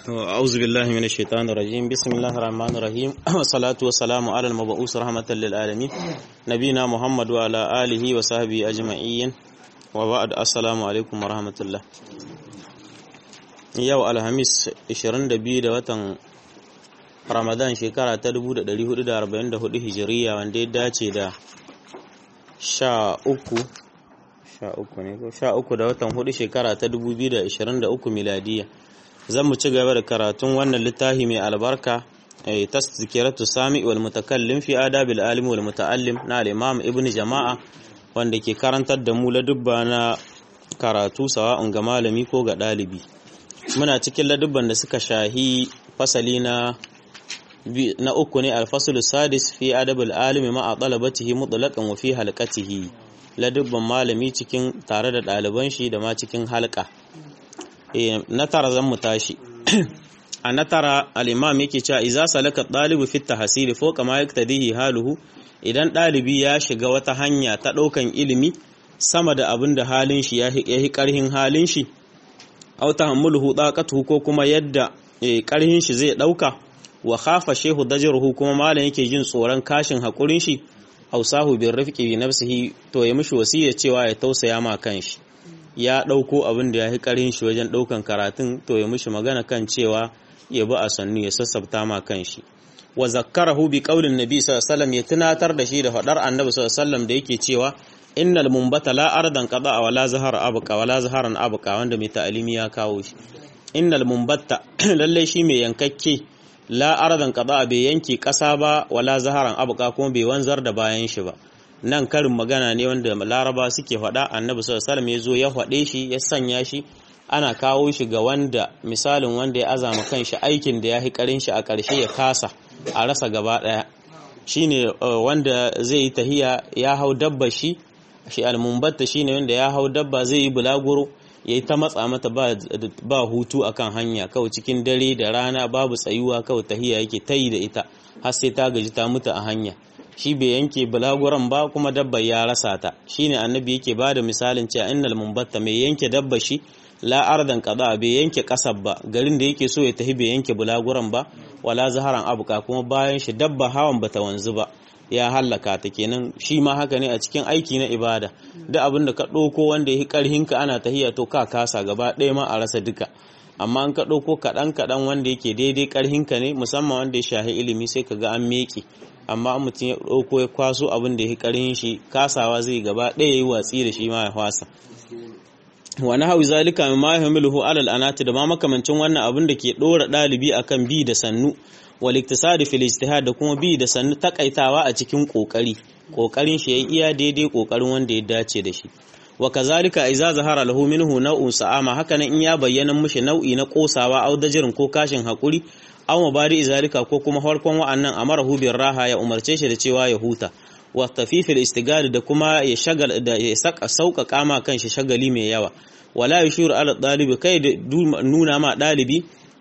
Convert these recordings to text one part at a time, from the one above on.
أعوذ بالله من الشيطان الرجيم بسم الله الرحمن الرحيم والصلاة والسلام على المبعوث رحمة للعالمين نبينا محمد وعلى آله وصحبه أجمعين وبعد السلام عليكم ورحمة الله yau alhamis 22 da watan ramadan shekara ta 1444 hijiriya wanda ya dace da 13 ne ko 13 da watan 4 shekara ta 2023 miladiya zan mu ci gaba da karatun wannan littafi mai albarka tasdikiratu sami wal mutakallim fi adabil alim wal muta'allim na al-imam ibn jama'a wanda ke karantar da mu ladubba na karatu sawa'un ga malami ko ga ɗalibi muna cikin ladubban da suka shahi fasali na na uku ne alfasul sadis fi adabul alimi ma talabatihi mutlaqan wa fi halqatihi ladubban malami cikin tare da ɗaliban shi da ma cikin halka na tara zan mu tashi a na tara al-imam yake cewa idza salaka ɗalibu fi tahsil fawqa ma yaktadihi haluhu idan ɗalibi ya shiga wata hanya ta ɗaukan ilimi sama da abin da halin shi ya yi ƙarhin halin shi aw tahammuluhu taqatuhu ko kuma yadda karhin shi zai dauka wa khafa shehu dajruhu kuma malam yake jin tsoron kashin hakurin shi ausahu bir rifqi bi nafsihi to ya mishi wasiya cewa ya tausaya ma kanshi ya dauko abin da yafi karhin shi wajen daukan karatun to ya mishi magana kan cewa ya bi a sannu ya sassabta ma kanshi wa zakkarahu bi qaulin nabi sallallahu alaihi wasallam ya tunatar da shi da fadar annabi sallallahu alaihi wasallam da yake cewa innal mumbata la ardan qada wala zahara abqa wala zaharan abqa wanda mai ta'alimi ya kawo shi innal mumbata lalle shi mai yankakke la ardan qada bai yanke kasa ba wala zaharan abqa kuma bai wanzar da bayan shi ba nan karin magana ne wanda laraba suke faɗa annabi sallallahu alaihi wasallam ya zo ya faɗe shi ya sanya shi ana kawo shi ga wanda misalin wanda ya azama kanshi aikin da ya hi karin shi a ƙarshe ya kasa a rasa gaba ɗaya shine wanda zai yi tahiya ya hau dabba shi shi almumbatta shine wanda ya hau dabba zai yi bulaguro yayi ta matsa mata ba, ba hutu akan hanya kawai cikin dare da rana babu tsayuwa kawai tahiya yake tayi da ita har sai ta gaji ta mutu a hanya shi bai yanke bulaguran ba kuma dabba ya rasa ta shine annabi yake bada misalin cewa innal mumbatta mai yanke dabba shi la ardan qada bai yanke kasar ba garin da yake so ya tafi bai yanke bulaguran ba wala zaharan abuka kuma bayan shi dabba hawan bata wanzu ba ya hallaka ta kenan shi ma haka ne a cikin aiki na ibada duk abin da ka ɗauko wanda ya yi ƙarhinka ana tahiya to ka kasa gaba ɗaya ma a rasa duka amma an ka ɗauko kaɗan kaɗan wanda yake daidai ƙarhinka ne musamman wanda ya shahi ilimi sai ka ga an meƙe amma an mutum ya ɗauko ya kwaso abin da ya yi ƙarhin shi kasawa zai gaba ɗaya ya yi watsi da shi ma ya fasa wani hau zalika min ma yahmiluhu alal anati da ma makamancin wannan abin da ke ɗora ɗalibi akan bi da sannu wal iktisadi fil ijtihad da kuma bi da sannu takaitawa a cikin kokari kokarin shi yayi iya daidai kokarin wanda ya dace da shi wa kazalika idza zahara lahu minhu naw'un sa'ama haka nan in ya bayyana mushi nau'i na kosawa au dajirin ko kashin hakuri aw mabari zalika ko kuma farkon wa'annan amarahu bir raha ya umarce shi da cewa ya huta wa tafifil istigad da kuma ya shagal da ya saka sauƙaƙa ma kanshi shagali mai yawa wala yushur ala dalibi kai nuna ma dalibi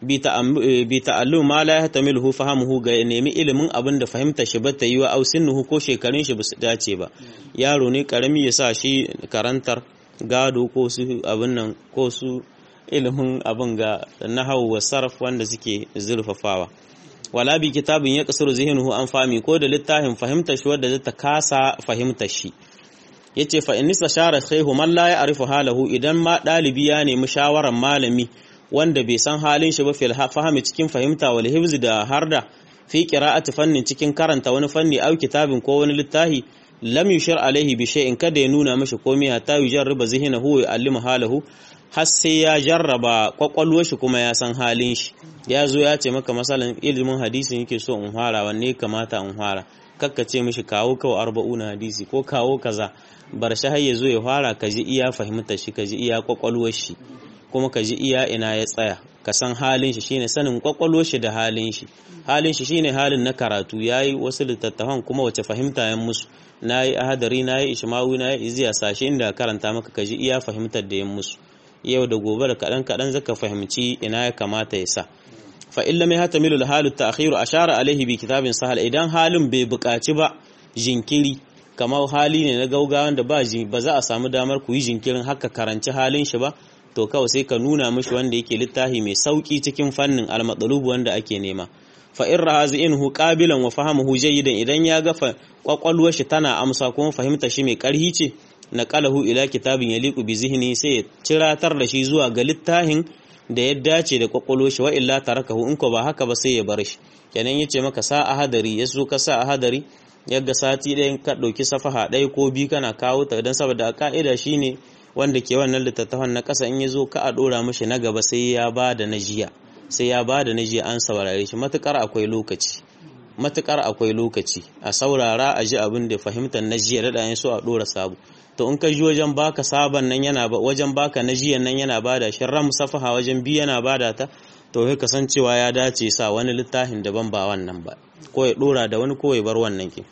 bi ta'allum ma la yahtamiluhu fahamuhu ga nemi ilimin abin da fahimta shi bata yi wa au sinnuhu ko shekarun shi basu dace ba yaro ne karami ya sa shi karantar gado ko su abin nan ko su ilimin abin ga nahwu wa sarf wanda suke zurfafawa wala bi kitabin ya kasuru zihnuhu an fami ko da littafin fahimtar shi wanda zata kasa fahimtar shi yace fa in istashara shaykhu man la ya'rifu halahu idan ma dalibi ya nemi shawaran malami wanda bai san halin shi ba fil fahimi cikin fahimta wal hifzi da harda fi qira'ati fannin cikin karanta wani fanni au kitabin ko wani littafi lam yushir alaihi bi shay'in kada ya nuna mishi komai hatta yujarriba zihnahu wa yu'allimu halahu har sai ya jarraba kwakwalwar shi kuma ya san halin shi ya zo ya ce maka masalan ilimin hadisi yake so in fara wanne kamata in fara kakka ce mishi kawo kawo arba'una hadisi ko kawo kaza bar shi har ya zo ya fara ka ji iya fahimtar shi ka ji iya kwakwalwar shi kuma ka ji iya ina ya tsaya ka san halin shi shine sanin kwakwalwar shi da halin shi halin shi shine halin na karatu yayi wasu littattafan kuma wace fahimta yan musu nayi ahadari nayi ishmawi nayi iziya sashe inda karanta maka ka ji iya fahimtar da yan musu yau da gobe da kadan kadan zaka fahimci ina ya kamata ya sa fa illa mai hatamilu halu ta'khiru ashara alaihi bi kitabin sahal idan halin bai buƙaci ba jinkiri kamar hali ne na gaugawa da ba ba za a samu damar ku yi jinkirin haka karanci halin shi ba to kawai sai ka nuna mishi wanda yake littafi mai sauki cikin fannin al-matlubu wanda ake nema fa in rahazi'inhu qabilan wa fahamuhu jayyidan idan ya ga kwakwalwar shi tana amsa kuma fahimta shi mai karhi ce naqalahu ila kitabin yaliqu bi zihni sai ya ciratar da shi zuwa ga littafin da ya dace da kwakwalwar shi wa illa tarakahu in ko ba haka ba sai ya bar shi kenan yace maka sa a hadari ya so ka sa a hadari yadda sati ɗaya ka ɗauki safaha ɗaya ko biyu kana kawo ta don saboda a ka'ida shine wanda ke wannan littattafan na ƙasa in ya zo ka a ɗora mashi na gaba sai ya ba da na jiya sai ya ba da na jiya an saurare shi matukar akwai lokaci matukar akwai lokaci a saurara a ji abin da fahimtar na jiya da ɗayan so a ɗora sabu to in ka ji wajen baka sabon nan yana ba wajen baka na jiyan nan yana bada shi ram safaha wajen biyu yana bada ta to sai ka san cewa ya dace sa wani littafin daban ba wannan ba ko ya ɗora da wani ko ya bar wannan ke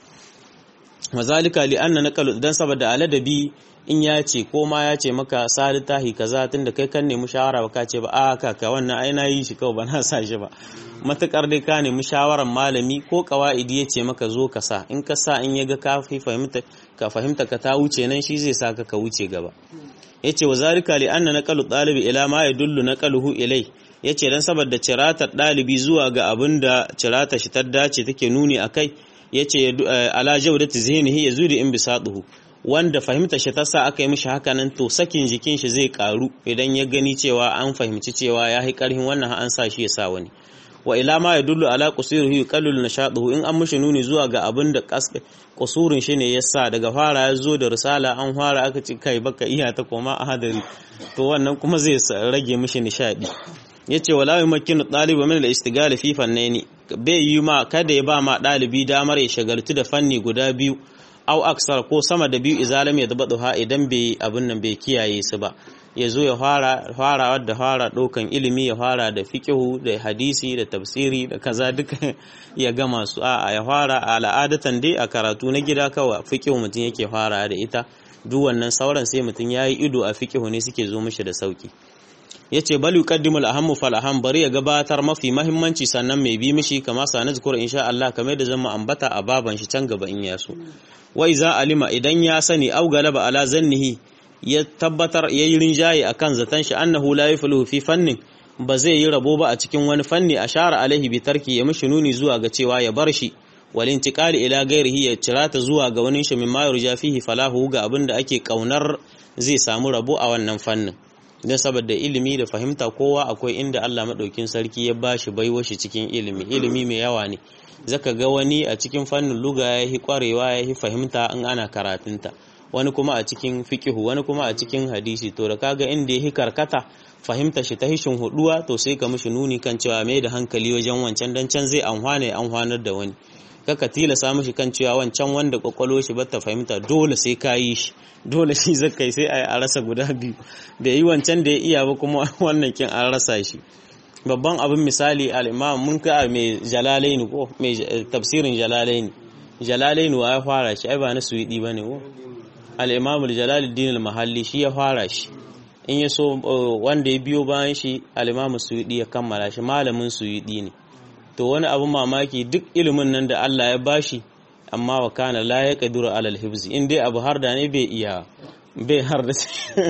mazalika li anna naqalu dan saboda aladabi in ya ce ko ma ya ce maka sa littafi kaza tunda kai kan nemi shawara ba ka ce ba a kaka wannan ai na yi shi kawai ba na sa shi ba matukar dai ka nemi shawaran malami ko kawaidi ya ce maka zo ka sa in ka sa in ya ga ka fahimta ka fahimta ka ta wuce nan shi zai saka ka wuce gaba yace wa zalika li anna naqalu talibi ila ma yadullu naqaluhu ilai yace dan saboda ciratar dalibi zuwa ga abin da cirata shi ta dace take nuni akai yace ala jawdati zihnihi yazudi in bisaduhu wanda fahimta shi ta sa aka yi mishi hakanan to sakin jikin shi zai karu idan ya gani cewa an fahimci cewa ya yi karhin wannan an sa shi ya sa wani wa ila ma yadullu ala qusurihi yuqallilu nashaduhu in an mishi nuni zuwa ga abin da kusurin shi ne yasa daga fara ya zo da risala an fara aka ci kai baka iya ta koma a hadari to wannan kuma zai rage mishi nishadi yace wala yumakkinu talibu min al-istighal fi fannaini bai yi ma kada ya ba ma dalibi damar ya shagaltu da fanni guda biyu au aksar ko sama da biyu izalam ya dabadu ha idan bai abin nan bai kiyaye su ba ya zo ya fara fara da fara ɗaukan ilimi ya fara da fiqhu da hadisi da tafsiri da kaza duka ya gama su a ya fara a al'adatan dai a karatu na gida kawai fiqhu mutum yake fara da ita duk wannan sauran sai mutum yayi ido a fiqhu ne suke zo mishi da sauki yace bal yuqaddimu al-ahammu fal aham bari ya gabatar mafi mahimmanci sannan mai bi mishi kama sa nazkur insha Allah kamar da zama ambata a baban shi can gaba in ya so wa iza alima idan ya sani au galaba ala zannihi ya tabbatar yayi rinjaye akan zatan shi annahu la yafluhu fi fannin ba zai yi rabo ba a cikin wani fanni ashara alaihi bi tarki ya mishi nuni zuwa ga cewa ya bar shi wal intiqali ila ghairihi ya cirata zuwa ga wani shi mimma yurja fihi falahu ga abinda ake kaunar zai samu rabo a wannan fannin don saboda ilimi da fahimta kowa akwai inda Allah maɗaukin sarki ya ba shi baiwa shi cikin ilimi ilimi mai yawa ne zaka ga wani a cikin fannin luga ya yi kwarewa ya yi fahimta in ana karatunta wani kuma a cikin fikihu wani kuma a cikin hadisi to da kaga inda ya yi karkata fahimta shi ta hishin huduwa to sai ka mishi nuni kan cewa mai da hankali wajen wancan dan can zai amfana ya amfanar da wani kaka tilasa mishi kan cewa wancan wanda kwakwalo shi bata fahimta dole sai ka yi shi dole shi zakai sai a rasa guda biyu da yi wancan da ya iya ba kuma wannan kin an rasa shi babban abin misali al'imam mun ka mai jalalaini ko mai tafsirin jalalaini jalalaini wa ya fara shi ai ba na suwidi ba ne ko al'imam jalaluddin al-mahalli shi ya fara shi in ya so wanda ya biyo bayan shi al'imam suwidi ya kammala shi malamin suwidi ne to wani abin mamaki duk ilimin nan da Allah ya bashi amma wa kana la ya kaduru alal hibzi in dai abu har da ne bai iya bai har da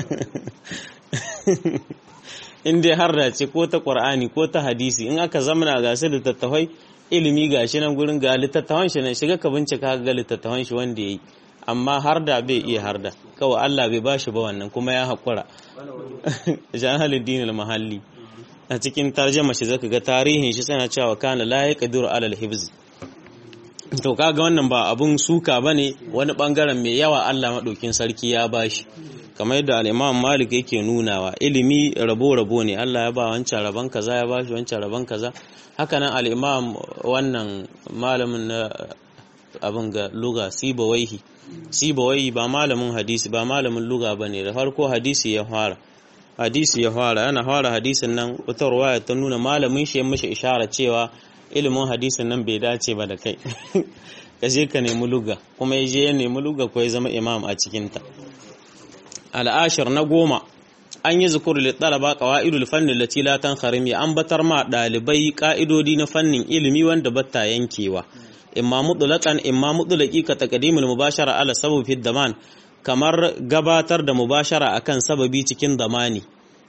in dai har da ce ko ta qur'ani ko ta hadisi in aka zamana ga su littattafai ilimi ga shi nan gurin ga littattafan shi nan shiga ka bincika ga littattafan shi wanda yayi amma har da bai iya har da kawai Allah bai bashi ba wannan kuma ya haƙura jahaliddin al-mahalli a cikin tarjama shi zaka ga tarihin shi sana cewa kana la yaqdiru alal hibzi to kaga wannan ba abun suka bane wani bangaren mai yawa Allah madaukin sarki ya bashi kamar yadda al-Imam Malik yake nunawa ilimi rabo rabo ne Allah ya ba wancan rabon kaza ya bashi wancan rabon kaza haka nan al-Imam wannan malamin na abin ga luga sibawaihi sibawaihi ba malamin hadisi ba malamin luga bane da farko hadisi ya fara hadisi ya fara yana fara hadisin nan wata ruwaya ta nuna malamin shi ya mishi ishara cewa ilimin hadisin nan bai dace ba da kai ka je ka nemi luga kuma ya je ya nemi luga ko ya zama imam a cikinta al'ashir na goma an yi zukuru da ɗalaba ƙawa'idul fannin lati la tanharim ya ambatar ma ɗalibai ƙa'idodi na fannin ilimi wanda batta yankewa imma mutulakan imma mutulaki ka taqdimul mubashara ala sababi daman kamar gabatar da mubashara akan sababi cikin damani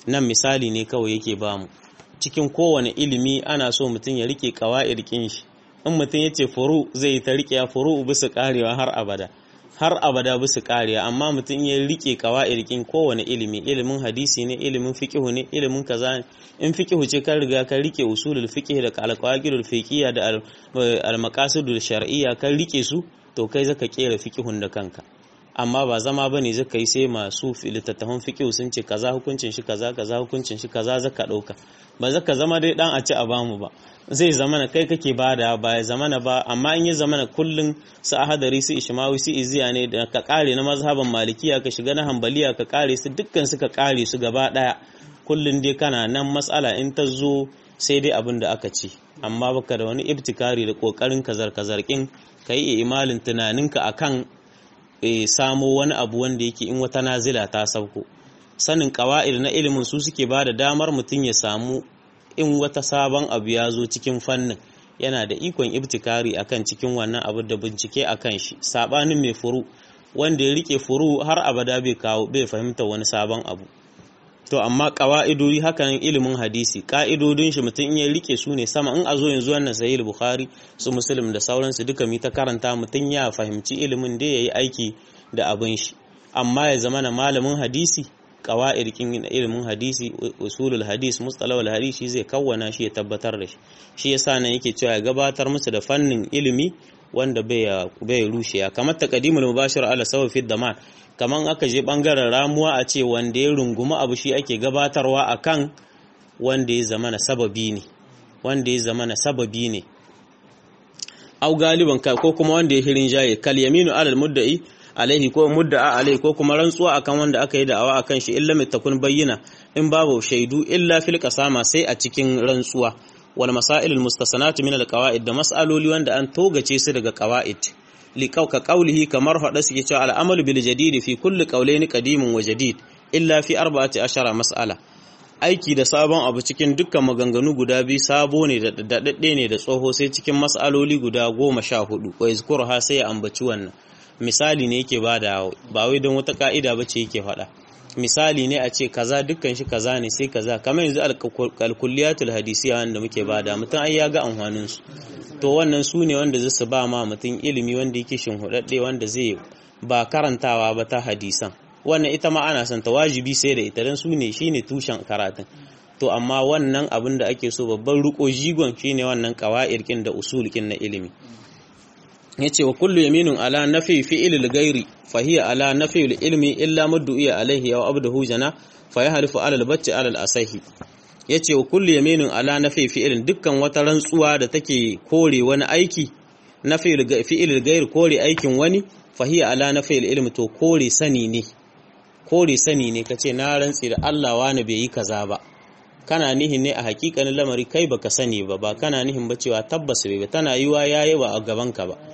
nan misali ne kawai yake bamu cikin kowane ilimi ana so mutum ya rike kawa'id kin shi in mutum ya ce furu zai ta rike ya furu bisa karewa har abada har abada bisa karewa amma mutum ya rike kawa'id kin kowane ilimi ilimin hadisi ne ilimin fiqhu ne ilimin kaza ne in fiqhu ce kan riga kan rike usulul fiqh da alqawaidul fiqhiyya da al shar'iyya kan rike su to kai zaka kera fiqhun da kanka amma ba zama bane zaka yi sai masu littattafan fiqh sun ce kaza hukuncin shi kaza kaza hukuncin shi kaza zaka dauka ba zaka zama dai dan a ci a bamu ba zai zama na kai kake bada ba ya zama na ba amma in ya zama na kullun su ahadari su ishmawi su iziya ne da ka kare na mazhaban malikiya ka shiga na hambaliya ka kare su dukkan su ka kare su gaba daya kullun dai kana nan matsala in ta zo sai dai abin da aka ce amma baka da wani ibtikari da kokarin kazar kazarkin kai imalin tunaninka akan e, samo wani abu wanda yake in wata nazila ta sauko sanin ƙawa'id na ilimin su suke ba da damar mutum ya samu in wata sabon abu ya zo cikin fannin yana da ikon ibtikari akan cikin wannan abu da bincike akan shi sabanin mai furu wanda ya rike furu har abada bai kawo bai fahimta wani sabon abu to amma ƙawa'idodi hakan ilimin hadisi ƙa'idodin shi mutum in ya rike su ne sama in a zo yanzu wannan sahih bukhari su muslim da sauransu duka mi ta karanta mutum ya fahimci ilimin da yayi aiki da abin shi amma ya zama na malamin hadisi ƙawa'id kin ilimin hadisi usulul hadis mustalahul hadisi zai kawwana shi ya tabbatar da shi shi yasa nan yake cewa ya gabatar musu da fannin ilimi wanda bai bai rushe kamar taqdimul mubashir ala sawa fi daman kaman aka je bangaren ramuwa a ce wanda ya rungumi abu shi ake gabatarwa akan wanda ya zama na sababi ne wanda ya zama na sababi ne au galiban ko kuma wanda ya hirin jaye kal yaminu alal mudda'i alaihi ko mudda'a alaihi ko kuma rantsuwa akan wanda aka yi da'awa akan shi illa takun bayyana in babu shaidu illa fil qasama sai a cikin rantsuwa wal masail al mustasanatu min al qawaid da mas'aloli wanda an togace su daga qawaid liƙauka ƙaulihi kamar haɗa suke cewa al'amalu bil jadidi fi kulli ƙaulaini qadimun wa jadid illa fi arba'ati ashara mas'ala aiki da sabon abu cikin dukkan maganganu guda biyu sabo ne da daɗaɗɗe ne da tsoho sai cikin mas'aloli guda goma sha hudu wa yazkuruha sai ya ambaci wannan misali ne yake bada ba wai don wata ka'ida ba ce yake faɗa misali ne a ce kaza dukkan shi kaza ne sai kaza kamar yanzu alkulliyatul hadisiya wanda muke bada mutum ai ya ga amfanin su to wannan su ne wanda zai su ba ma mutum ilimi wanda yake shinhudadde wanda zai ba karantawa ba ta hadisan wannan ita ma ana son ta wajibi sai da ita dan su ne shine tushen karatun to amma wannan abin da ake so babban riko jigon shine wannan qawaid da usul na ilimi yace wa kullu yaminun ala nafi fi'il al-ghairi fa hiya ala nafi al-ilmi illa maddu'iya alayhi aw abduhu jana fa yahlifu ala al-batti ala al-asahi yace wa kullu yaminun ala nafi fi'ilin dukkan wata rantsuwa da take kore wani aiki nafi fi'il al-ghairi kore aikin wani fa hiya ala nafi al-ilmi to kore sani ne kore sani ne kace na rantsi da Allah wani bai yi kaza ba kana nihin ne a hakikanin lamari kai baka sani ba ba kana nihin ba cewa tabbas bai ba tana yiwa yayi ba a gaban ka ba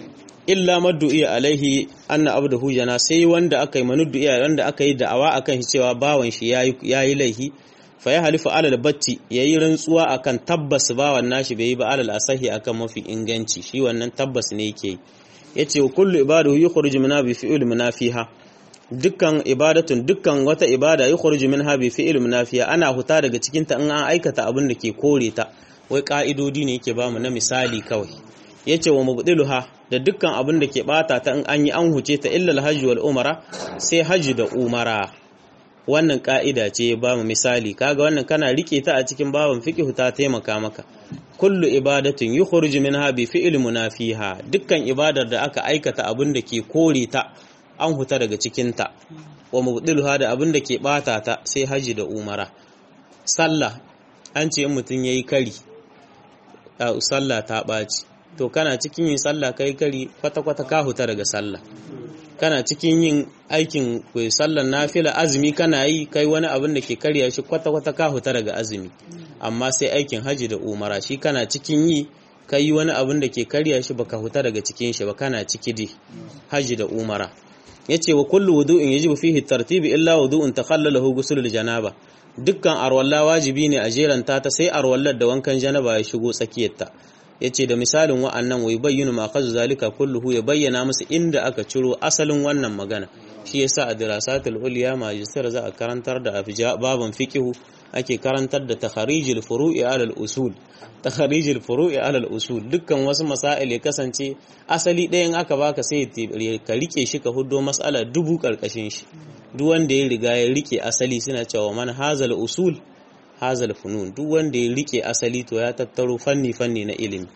illa maddu'i alaihi anna abduhu jana sai wanda aka yi manuddu'i wanda aka yi da'awa akan shi cewa bawan shi yayi laihi fa ya halifu alal batti yayi rantsuwa akan tabbas bawan nashi bai yi ba alal asahi akan mafi inganci shi wannan tabbas ne yake yace wa kullu ibadahu yukhruju min bi fi'il munafiha dukkan ibadatun dukkan wata ibada yukhruju minha bi fi'il munafiha ana huta daga cikin ta in an aikata abin da ke kore ta wai ka'idodi ne yake bamu na misali kawai yace wa mubdiluha da dukkan abin da ke bata ta in an yi an huce ta illa alhajj wal umara sai hajji da umara wannan ka'ida ce ba mu misali kaga wannan kana rike ta a cikin babin fiqh ta taimaka maka kullu ibadatin yukhruju minha bi fi'l munafiha dukkan ibadar da aka aikata abin da ke kore ta an huta daga cikin ta wa mubdiluha da abin da ke bata ta sai hajji da umara sallah an ce in mutun yayi kari sallah ta ɓaci to kana cikin yin sallah kai kari kwata-kwata ka huta daga sallah kana cikin yin aikin sallar nafila azumi kana yi kai wani abin da ke karya shi kwata-kwata ka huta daga azumi amma sai aikin haji da umara shi kana cikin yi kai wani abin da ke karya shi baka huta daga cikin shi ba kana ciki dai haji da umara yace wa kullu wudu'in yajibu fihi tartibi illa wudu'un takhallalahu ghusl janaba dukkan arwalla wajibi ne a jeranta ta sai arwallar da wankan janaba ya shigo tsakiyarta yace da misalin wa'annan wai bayyana ma kazu zalika kulluhu ya bayyana musu inda aka ciro asalin wannan magana shi yasa a dirasatul ulya majistar za a karantar da baban fiqhu ake karantar da takharijul furu'i alal usul takharijul furu'i alal usul dukkan wasu masail ya kasance asali ɗayan aka baka sai ka rike shi ka huddo mas'ala dubu karkashin shi duk wanda ya riga ya rike asali suna cewa man hazal usul hazal funun duk wanda ya rike asali to ya tattaro fanni fanni na ilimi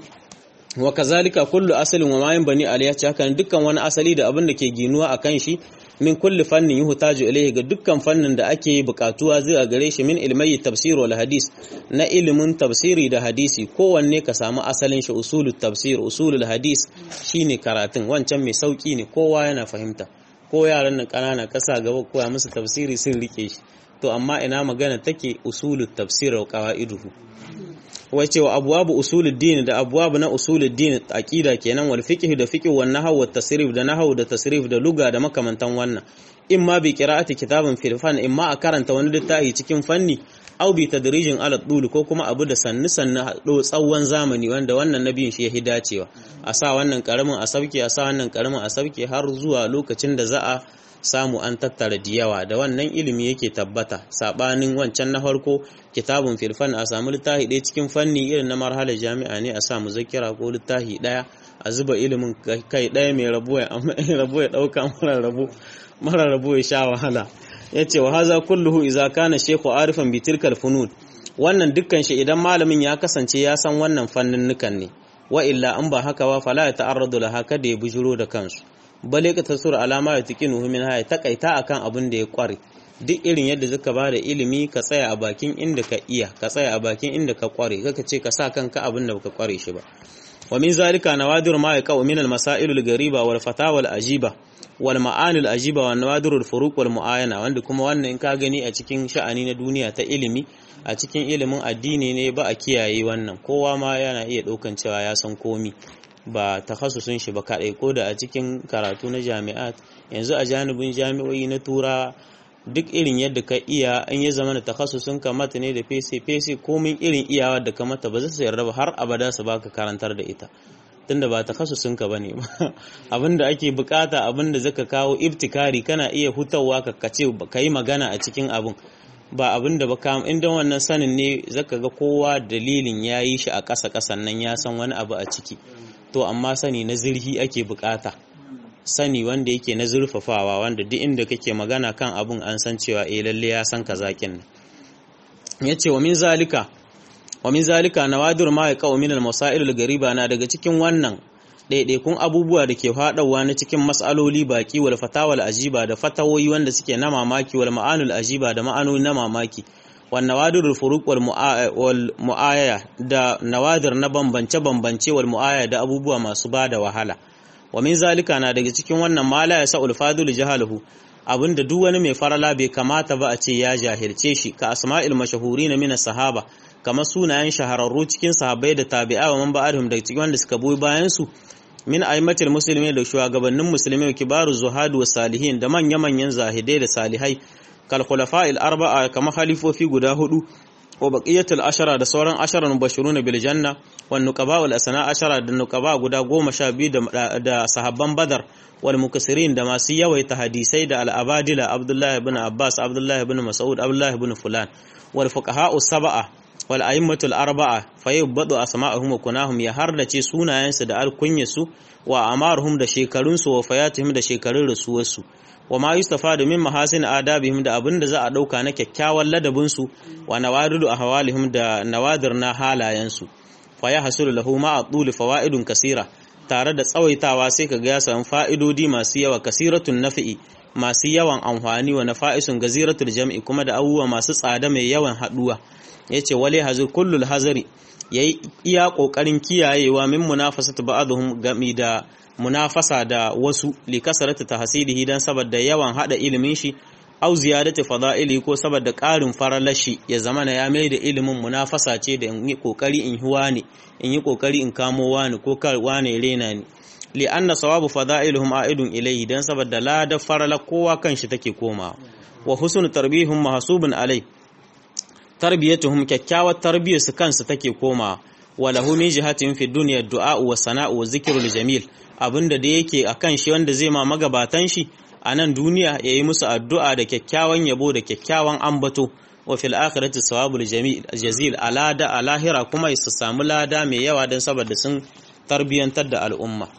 wa kazalika kullu asalin wa mayin bani aliyah haka dukkan wani asali da abin da ke ginuwa akan shi min kulli fannin yuhtaju ilayhi ga dukkan fannin da ake bukatuwa zuwa gare shi min ilmai tafsir wal hadis na ilimin tafsiri da hadisi kowanne ka samu asalin shi usulut tafsir usulul hadis shine karatun wancan mai sauki ne kowa yana fahimta ko yaran nan kanana kasa gaba koya musu tafsiri sun rike shi to amma ina magana take usulut tafsir wa qawaiduhu wace wa abwabu usuluddin da abwabu na usuluddin aqida kenan wal fiqh da fiqh wan nahw wat tasrif da nahw da tasrif da luga da makamantan wannan imma bi qira'ati kitabin fil fan imma a karanta wani littafi cikin fanni aw bi tadrijin ala dul ko kuma abu da sannu sannu hado tsawon zamani wanda wannan nabiyin shi ya hidacewa a sa wannan karamin a sauke a sa wannan karamin a sauke har zuwa lokacin da za a samu an tattara diyawa da wannan ilimi yake tabbata sabanin wancan na farko kitabun filfan a samu littafi ɗaya cikin fanni irin na marhalar jami'a ne a samu zakira ko littafi ɗaya a zuba ilimin kai ɗaya mai rabo ya ɗauka mara rabo mara rabo ya sha wahala ya ce wa haza kulluhu iza kana shekhu arifan bi tilkal funun wannan dukkan shi idan malamin ya kasance ya san wannan fannin nukan ne wa illa an ba haka ba fala ya ta'arradu laha kada ya bujuro da kansu bale ka tasur alama ya tiki nuhu min haya takaita akan abin da ya kware duk irin yadda zaka ba da ilimi ka tsaya a bakin inda ka iya ka tsaya a bakin inda ka kware kaka ce ka sa kanka abin da baka kware shi ba wa min zalika nawadir ma yaqa min al masail al gariba wal fatawa al ajiba wal ma'ani al ajiba wa nawadir al furuq wal muayana wanda kuma wannan in ka gani a cikin sha'ani na duniya ta ilimi a cikin ilimin addini ne ba a kiyaye wannan kowa ma yana iya daukan cewa ya san komi ba takhasusun shi ba kaɗai ko da a cikin karatu na jami'at yanzu a janibin jami'o'i na tura duk irin yadda ka iya an ya zama da takhasusun ka mata ne da fese fese komin irin iyawa da ka mata ba za su yarda ba har abada su baka karantar da ita tunda ba takhasusun ka bane ba abinda ake bukata abinda zaka kawo ibtikari kana iya hutawa ka kace ka yi magana a cikin abin ba abin da ba kam inda wannan sanin ne zaka ga kowa dalilin ya yi shi a ƙasa ƙasan nan ya san wani abu a ciki to amma sani na zirhi ake bukata sani wanda yake na zurfafawa wanda duk inda kake magana kan abun an san cewa eh lalle ya san kazakin nan yace wa min zalika wa min zalika nawadir ma yaqa min al masail al gariba na daga cikin wannan ɗaiɗaikun abubuwa da ke faɗawa na cikin mas'aloli baki wal fatawal ajiba da fatawoyi wanda suke na mamaki wal ma'anul ajiba da ma'anoni na mamaki wal nawadirul furuq wal mu'aya da nawadir na bambance bambance wal mu'aya da abubuwa masu bada wahala wa min zalika na daga cikin wannan mala ya sa'ul fadul jahaluhu abinda duk wani mai farala bai kamata ba a ce ya jahilce shi ka asma'il mashahurin min sahaba kamar sunayen shahararru cikin sahabbai da tabi'a wa man ba'adhum daga cikin wanda suka boye bayan su min aimatul muslimin da shugabannin musulmai kibaru zuhadu was salihin da manya-manyan zahidai da salihai kal khulafa'il arba'a kamar halifofi guda hudu wa baqiyatul ashara da sauran asharan mubashiruna bil janna wan nuqaba wal asna ashara da nuqaba guda goma sha biyu da, da sahabban badar wal mukassirin da masu yawaita hadisai da al abadila abdullah ibn abbas abdullah ibn mas'ud abdullah ibn fulan wal fuqaha'u sab'a wal a'immatul arba'a fayyubadu asma'uhum wa kunahum ya hardace sunayensu da alkunyarsu wa amaruhum da shekarunsu wa fayatuhum da shekarun rasuwarsu wa ma yustafadu min mahasin adabihim da abinda za a dauka na kyakkyawan ladabinsu wa nawadidu ahwalihim da nawadir na halayensu fa ya hasulu lahu ma atul fawaidun kasira tare da tsawaitawa sai kaga ya samu fa'idodi masu yawa kasiratun nafi'i masu yawan amfani wa nafa'isun gaziratul jam'i kuma da abubuwa masu tsada mai yawan haduwa yace wale hazir kullul hazari yayi iya kokarin kiyayewa min munafasatu ba'dhum gami da munafasa da wasu li kasarata tahsilihi dan saboda yawan hada ilimin shi au ziyadati fada'ili ko saboda ƙarin faralashi ya zama na ya mai da ilimin munafasa ce da in yi kokari in huwa ne in yi kokari in kamo wani ko kar wani rena ni li anna sawabu fada'iluhum a'idun ilayhi dan saboda lada farala kowa kanshi take komawa wa husnu tarbihum mahsubun alai tarbiyatuhum kyakkyawar tarbiyar su kansu take komawa wa lahu min jihatin fi dunya du'a wa sana'u wa zikrul jamil abinda da yake akan shi wanda zai ma magabatan shi a nan duniya yayi musu addu'a da kyakkyawan yabo da kyakkyawan ambato wa fil akhirati sawabul jamil jazil alada alahira kuma su samu lada mai yawa dan saboda sun tarbiyantar da al'umma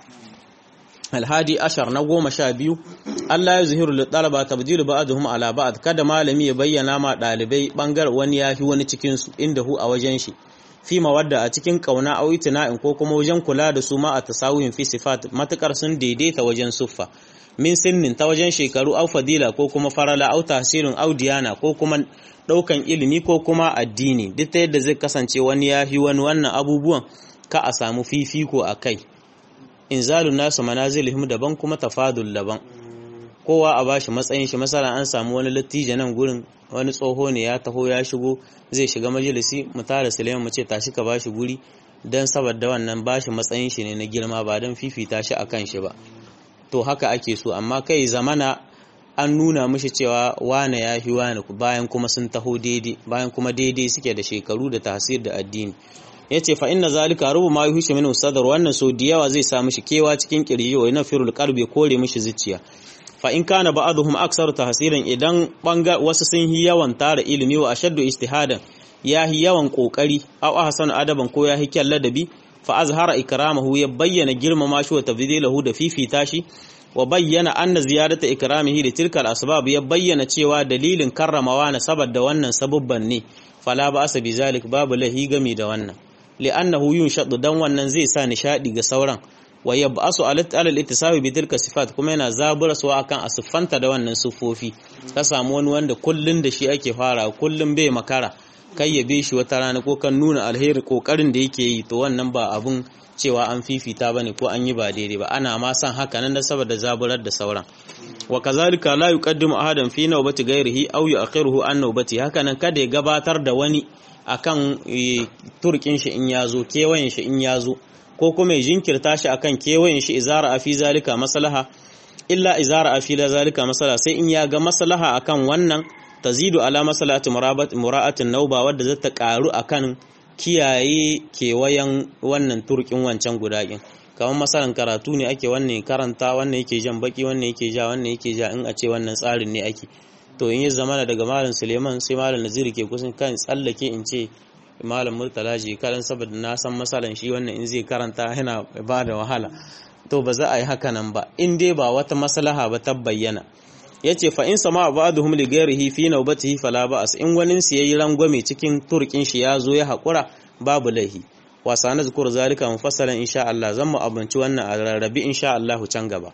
alhadi ashar na goma sha biyu Allah ya zuhiru da ɗalaba tabdilu ba'aduhum ala ba'd kada malami ya bayyana ma ɗalibai ɓangar wani ya fi wani cikin su inda hu a wajen shi fi mawadda a cikin kauna au itina'in ko kuma wajen kula da su ma a tasawuhin fi sifat matukar sun daidaita wajen suffa min sinnin ta wajen shekaru au fadila ko kuma farala au tasirin au diyana ko kuma ɗaukan ilimi ko kuma addini duk ta yadda zai kasance wani ya fi wani wannan abubuwan ka a samu fifiko a kai inzalun nasu manazilihim daban kuma tafadul daban kowa a bashi matsayin shi masala an samu wani lattijo nan gurin wani tsoho ne ya taho ya shigo zai shiga majalisi mu tara Suleiman mu ce tashi ka bashi guri dan saboda wannan bashi matsayin shi ne na girma ba dan fifita shi akan shi ba to haka ake so amma kai zamana an nuna mishi cewa wane ya fi wane bayan kuma sun taho daidai bayan kuma daidai suke da shekaru da tasir da addini ya ce fa inna zalika rubu ma yuhishu min sadar wannan so da yawa zai sa mishi kewa cikin kirji wa yana firul qalbi kore mishi zuciya fa in kana ba'dhum aksaru tahsiran idan banga wasu sun yi yawan tara ilimi wa ashaddu ijtihadan ya yi yawan kokari aw ahsanu adaban ko ya yi kyan ladabi fa azhara ikramahu ya bayyana girmama shi wa tabdilahu da fifita shi wa bayyana anna ziyadata ikramihi da tilkal asbab ya bayyana cewa dalilin karramawa na saboda wannan sabubban ne fala ba asa bizalik babu lahi gami da wannan li'annahu yunshadu dan wannan zai sa nishadi ga sauran wa yab'asu ala al-ittisabi bi tilka sifat kuma yana zaburaswa akan asufanta da wannan sufofi ka samu wani wanda kullun da shi ake fara kullun bai makara kai ya bi shi wata rana ko kan nuna alheri kokarin da yake yi to wannan ba abun cewa an fifita bane ko an yi ba daidai ba ana ma san haka nan da saboda zaburar da sauran wa kazalika la yuqaddimu ahadan fi nawbati ghairihi aw yu'akhiruhu an nawbati haka nan kada ya gabatar da wani akan turkin shi in yazo kewayen shi in yazo ko kuma ya jinkirta shi akan kewayen shi izara afi zalika maslaha illa izara afi la zalika maslaha sai in ya ga maslaha akan wannan tazidu ala maslahati murabat mura'atin nauba wadda za ta karu akan kiyaye kewayen wannan turkin wancan gudakin kamar masalan karatu ne ake wannan karanta wannan yake jan baki wannan yake ja wannan yake ja in a ce wannan tsarin ne ake to in yi zamana daga malam suleiman sai malam naziri ke kusan kan tsallake in ce malam murtala ji karan saboda na san masalan shi wannan in zai karanta yana ba da wahala to ba za a yi haka nan ba in dai ba wata maslaha ba ta bayyana yace fa in sama ba'dhum li ghairihi fi nawbatihi fala ba'as in wani su yayi rangwame cikin turkin shi ya zo ya hakura babu laihi wa sana zikru zalika mufassalan insha Allah zan mu abinci wannan a rarrabi insha Allah can gaba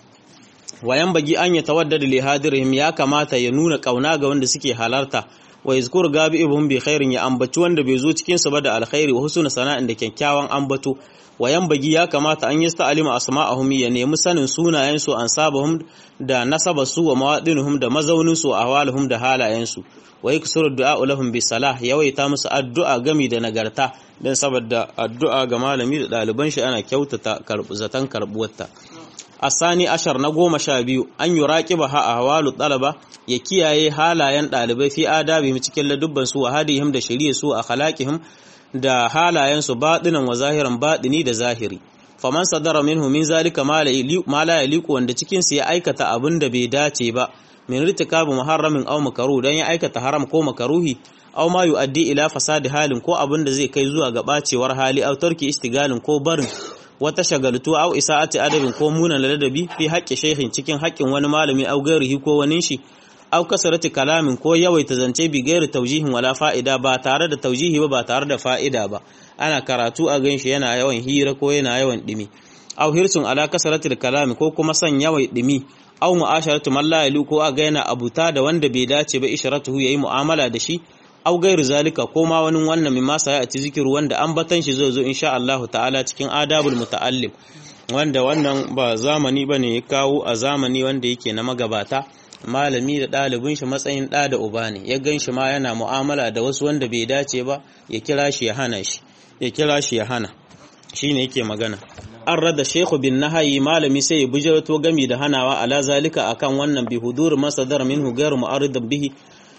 wayan bagi an ya tawaddada li hadirihim ya kamata ya nuna kauna ga wanda suke halarta wa yazkur gabi ibhum bi khairin ya ambaci wanda bai zo cikin su ba da alkhairi wa husna sana'in da kyakkyawan ambato wayan bagi ya kamata an yasta alima asma'ahum ya nemi sanin sunayen su ansabahum da nasaba su wa mawadinuhum da mazaunin su ahwaluhum da halayen su wa yaksuru du'a lahum bi salah yawaita musu addu'a gami da nagarta dan saboda addu'a ga malami da ɗaliban shi ana kyautata zatan karbuwarta asani ashar na goma sha biyu an yi raƙiba ha a hawalu ɗalaba ya kiyaye halayen ɗalibai fi adabi cikin ladubban su wa hadihim da shirye su a halakihim da halayen su baɗinan wa zahiran baɗini da zahiri faman sadara minhu min zalika ma la yaliqu wanda cikin su ya aikata abin da bai dace ba min ritikabu muharramin aw makaruh dan ya aikata haram ko makaruhi aw ma yuaddi ila fasadi halin ko abin da zai kai zuwa ga bacewar hali aw tarki istigalin ko barin wata shagaltu au isa'ati adabin ko munan ladabi fi haƙƙi shehin cikin haƙƙin wani malami au gairihi ko wani shi au kasarati kalamin ko yawaita zance bi gairi taujihin wala fa'ida ba tare da taujihi ba ba tare da fa'ida ba ana karatu a ganshi yana yawan hira ko yana yawan dimi au hirsun ala kasarati kalami ko kuma son yawai dimi au mu'asharatu man la ko a ga yana abuta da wanda bai dace ba isharatuhu yayi mu'amala da shi au gairu zalika ko ma wani wannan min masa ya ci zikiru wanda an batan shi zai zo insha Allah ta'ala cikin adabul muta'allim wanda wannan ba zamani bane ya kawo a zamani wanda yake na magabata malami da ɗalibin shi matsayin ɗa da uba ne ya gan shi ma yana mu'amala da wasu wanda bai dace ba ya kira shi ya hana shi ya kira shi ya hana shine yake magana an rada shekhu bin nahayi malami sai ya bujirato gami da hanawa ala zalika akan wannan bi hudur masadar minhu gairu mu'aridan bihi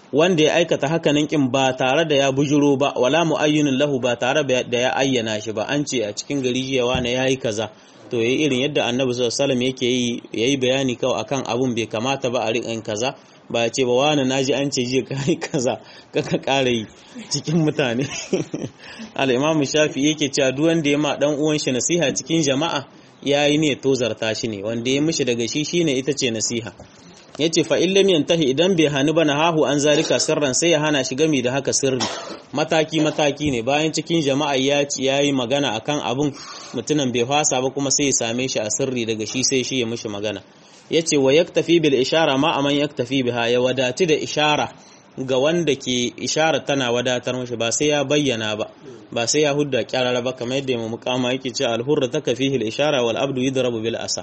wanda ya aikata hakanan kin ba tare da ya bujuro ba wala muayyinin lahu ba tare da ya ayyana shi ba an ce a cikin gari jiyawa na yayi kaza to yayi irin yadda annabi sallallahu alaihi wasallam yake yi yayi bayani kawai akan abun bai kamata ba a riƙa kaza ba ya ce ba wani naji an ce jiya kai kaza kaka ƙara yi cikin mutane al-imamu shafi yake cewa duk wanda ya ma dan uwan shi nasiha cikin jama'a yayi ne tozarta shi ne wanda ya mishi daga shi shine ita ce nasiha yace fa in lam yantahi idan bai hani bana hahu an zalika sirran sai ya hana shi gami da haka sirri mataki mataki ne bayan cikin jama'a ya ci yayi magana akan abun mutumin bai fasa ba kuma sai ya same shi a sirri daga shi sai shi ya mishi magana yace wa yaktafi bil ishara ma aman yaktafi biha ya wadati da ishara ga wanda ke ishara tana wadatar mashi ba sai ya bayyana ba ba sai ya hudda kyarara ba kamar yadda mu mukama yake ce alhurra takafihi al ishara wal abdu yudrabu bil asa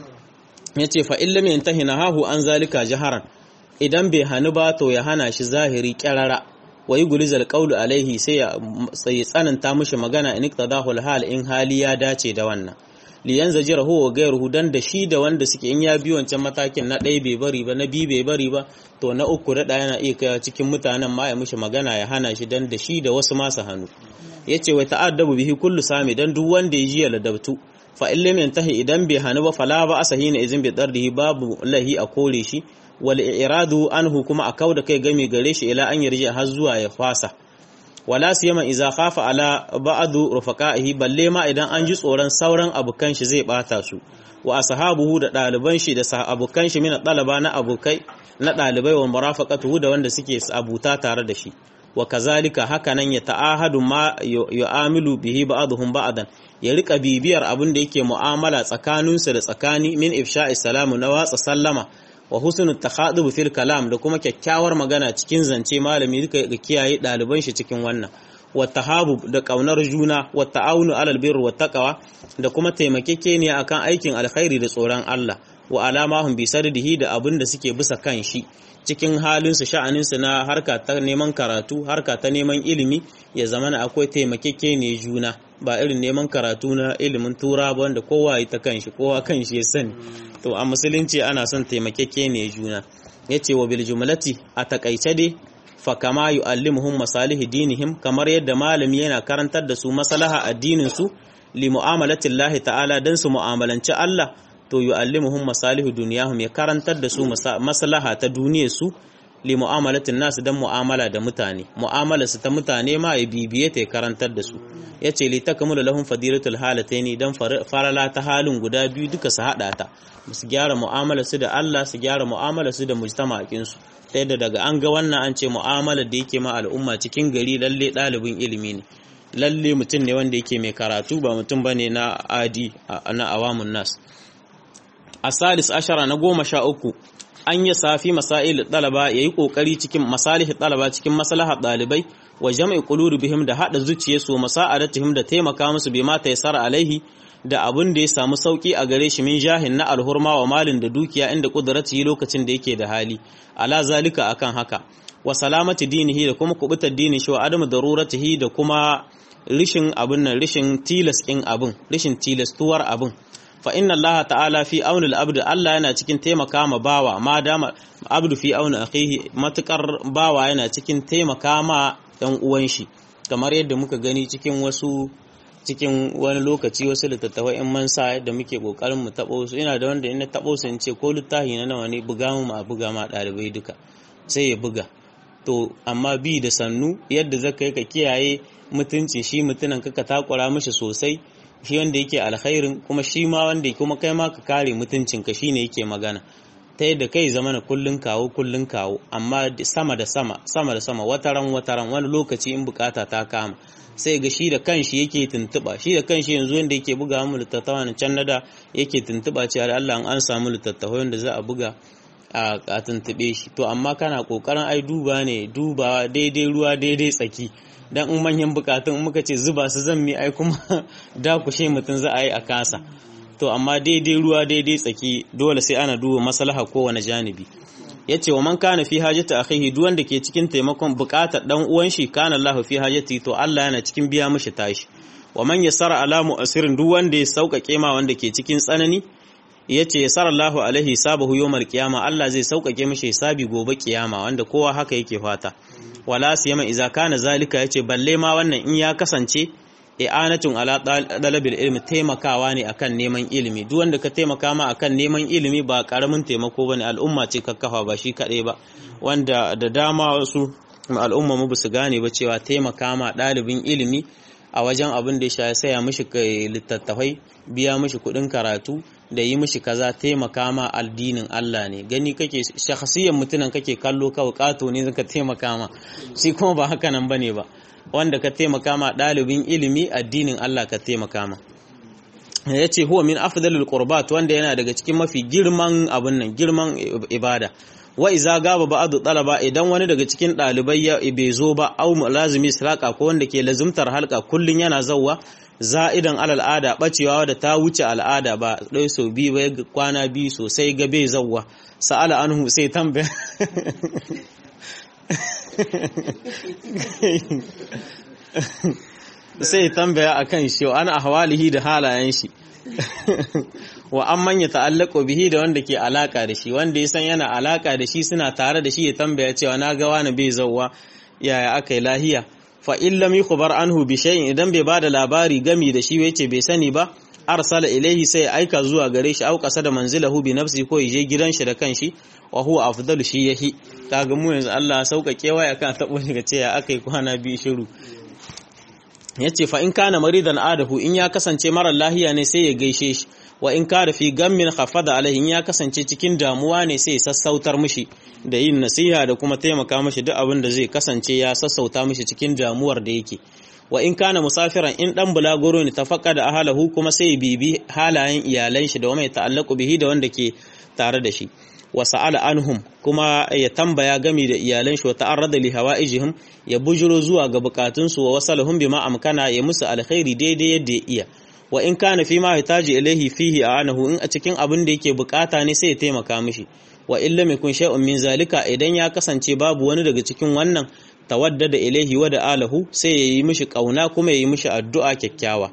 yace fa illam yantahi nahahu an zalika jaharan idan bai hanu ba to ya hana shi zahiri kyarara wa yugulizal qawlu alaihi sai ya sai tsananta mishi magana in iqtadahu al hal in hali ya dace da wannan liyan zajira huwa gairuhu dan da shi da wanda suke in ya bi wancan matakin na ɗaya bai bari ba na biyu bai bari ba to na uku da yana iya kai cikin mutanen ma ya mishi magana ya hana shi dan da shi da wasu masu hannu yace wa ta'addabu bihi kullu sami dan duk wanda ya ji ya ladabtu fa in lam yantahi idan bai hanu ba fala ba asahina izin bi dardihi babu lahi a kore shi wal iradu anhu kuma a kauda kai game gare shi ila an yarji har zuwa ya fasa wala siyama iza khafa ala ba'du rufaqaihi balle ma idan an ji tsoron sauran abukan shi zai bata su wa ashabuhu da daliban shi da abukan shi min dalaba na abukai na dalibai wa murafaqatuhu da wanda suke abuta tare da shi wa kazalika hakanan ya ta'ahadu ma yu'amilu bihi ba'dhum ba'dan ya rika bibiyar abin da yake mu'amala tsakaninsu da tsakani min ifsha'i salamu na watsa sallama wa husnul takhadub fil kalam da kuma kyakkyawar magana cikin zance malami duka ga kiyaye daliban shi cikin wannan wa tahabub da kaunar juna wa ta'awunu alal birri wa taqwa da kuma taimakekeniya akan aikin alkhairi da tsoron Allah wa alamahum bi saddihi da abin da suke bisa kan shi cikin halin su sha'anin su na harka ta neman karatu harka ta neman ilimi ya zamana akwai taimakekeniya juna ba irin neman karatu na ilimin tura ba wanda kowa ya ta kanshi kowa kanshi ya sani to a musulunci ana son taimakeke ne juna yace wa bil jumlati a takaice dai fa kama yu'allimuhum masalihi dinihim kamar yadda malami yana karantar da su maslaha addinin su li mu'amalati Allah ta'ala dan su mu'amalanci Allah to yu'allimuhum masalihu dunyahum ya karantar da su maslaha ta duniyar su li mu'amalatin nas dan mu'amala da mutane mu'amala su ta mutane ma ya bibiye ta karantar da su yace li takmulu lahum fadilatul halataini dan farala ta halin guda biyu duka su hada ta su gyara mu'amala su da Allah su gyara mu'amala su da mujtama'in su ta yadda daga an ga wannan an ce mu'amala da yake ma al'umma cikin gari lalle ɗalibin ilimi ne lalle mutum ne wanda yake mai karatu ba mutum bane na adi na awamun nas asalis ashara na goma sha uku an yi safi masail ɗalaba ya yi ƙoƙari cikin masalihin ɗalaba cikin maslahar ɗalibai wa jam'i bihim da haɗa zuciyarsu masa'adatihim da taimaka musu bai mata yasara alaihi da abin da ya samu sauki a gare shi min jahin na alhurma wa malin da dukiya inda kudrati lokacin da yake da hali ala zalika akan haka wa salamati dinihi da kuma kubutar dinin shi wa adamu daruratihi da kuma rishin abin nan rishin tilas kin abin rishin tilastuwar abin fa inna Allah ta'ala fi auni al-abd Allah yana cikin taimaka ma bawa ma dama abdu fi auni akhihi matukar bawa yana cikin taimaka ma dan uwan shi kamar yadda muka gani cikin wasu cikin wani lokaci wasu littattafai in man sa da muke kokarin mu tabo su ina da wanda in na tabo su in ce ko littafi na nawa ne buga mu a buga ma dalibai duka sai ya buga to amma bi da sannu yadda zaka yi ka kiyaye mutunci shi mutunan ka takura mishi sosai shi wanda yake alkhairin kuma shi ma wanda kuma kai ma ka kare mutuncin ka shine yake magana ta yadda kai zama na kullun kawo kullun kawo amma sama da sama sama da sama wataran wataran wani lokaci in bukata ta kama sai ga shi da kanshi yake tuntuba shi da kanshi yanzu wanda yake buga mu littattafa na can nada yake tuntuba cewa da Allah an samu littattafa wanda za a buga a tuntube shi to amma kana kokarin ai duba ne duba daidai ruwa daidai tsaki dan in manyan bukatun muka ce zuba su zan mi ai kuma dakushe mutum za a yi a kasa to amma daidai ruwa daidai tsaki dole sai ana duba maslaha kowane janibi yace wa man kana fi hajati akhihi duk wanda ke cikin taimakon bukatar dan uwan shi kana Allah fi hajati to Allah yana cikin biya mishi tashi wa man yasara ala mu'asirin duk wanda ya sauƙaƙe ma wanda ke cikin tsanani yace sarallahu alaihi sabahu yawmal qiyama Allah zai sauƙaƙe mishi hisabi gobe kiyama wanda kowa haka yake fata wala siyama idza kana zalika yace balle ma wannan in ya kasance i'anatun ala dalabil ilmi taimakawa ne akan neman ilimi duk wanda ka taimaka ma akan neman ilimi ba karamin taimako bane al'umma ce kakkafa ba shi kadai ba wanda da dama wasu al'umma mu su gane ba cewa taimaka ma ɗalibin ilimi a wajen abin da ya saya mishi littattafai biya mishi kuɗin karatu da yi mishi kaza taimaka ma addinin Allah ne gani kake shakhsiyan mutunan kake kallo kawai kato ne zaka taimaka ma shi kuma ba haka nan bane ba wanda ka taimaka ma ɗalibin ilimi addinin Allah ka taimaka ma ya ce huwa min afdalul qurbat wanda yana daga cikin mafi girman abun nan girman ibada wa iza gaba ba'adu talaba idan wani daga cikin ɗalibai ya bai zo ba au lazimi siraka ko wanda ke lazimtar halka kullun yana zawwa za'idan al'ada bacewa da ta wuce al'ada ba dai so biyu ba kwana biyu sosai ga bai zawwa sa'ala anhu sai tambaya sai tambaya akan shi ana ahwalihi da halayen shi wa an manya ta'allaqo bihi da wanda ke alaka da shi wanda ya san yana alaka da shi suna tare da shi ya tambaya cewa na ga wani bai zawwa yaya aka yi lahiya fa in lam yukhbar anhu bi shay'in idan bai bada labari gami da shi yace bai sani ba arsala ilaihi sai aika zuwa gare shi au da manzilahu bi nafsi ko je gidan shi da kanshi wa huwa afdalu shi yahi kaga mu yanzu Allah sauƙaƙe waya kan tabo daga cewa akai kwana biyu shiru yace fa in kana maridan adahu in ya kasance mara lahiya ne sai ya gaishe shi wa in kada fi gammin khafada alaihi in ya kasance cikin damuwa ne sai ya sassautar mishi da yin nasiha da kuma taimaka mishi duk abin da zai kasance ya sassauta mishi cikin damuwar da yake wa in kana musafiran in dan bulaguro ne tafaqqa da ahlahu kuma sai bibi halayen iyalan shi da mai ta'allaqu bihi da wanda ke tare da shi wa sa'ala anhum kuma ya tambaya gami da iyalan shi wa ta'arrada li hawaijihim ya bujuro zuwa ga bukatun su wa wasalahum bima amkana ya musu alkhairi daidai yadda ya iya wa in kana fi ma yataji ilaihi fihi anahu in a cikin abin da yake bukata ne sai ya taimaka mishi wa illa yakun shay'un min zalika idan ya kasance babu wani daga cikin wannan tawaddada ilaihi wa da alahu sai ya yi mishi kauna kuma ya yi mishi addu'a kyakkyawa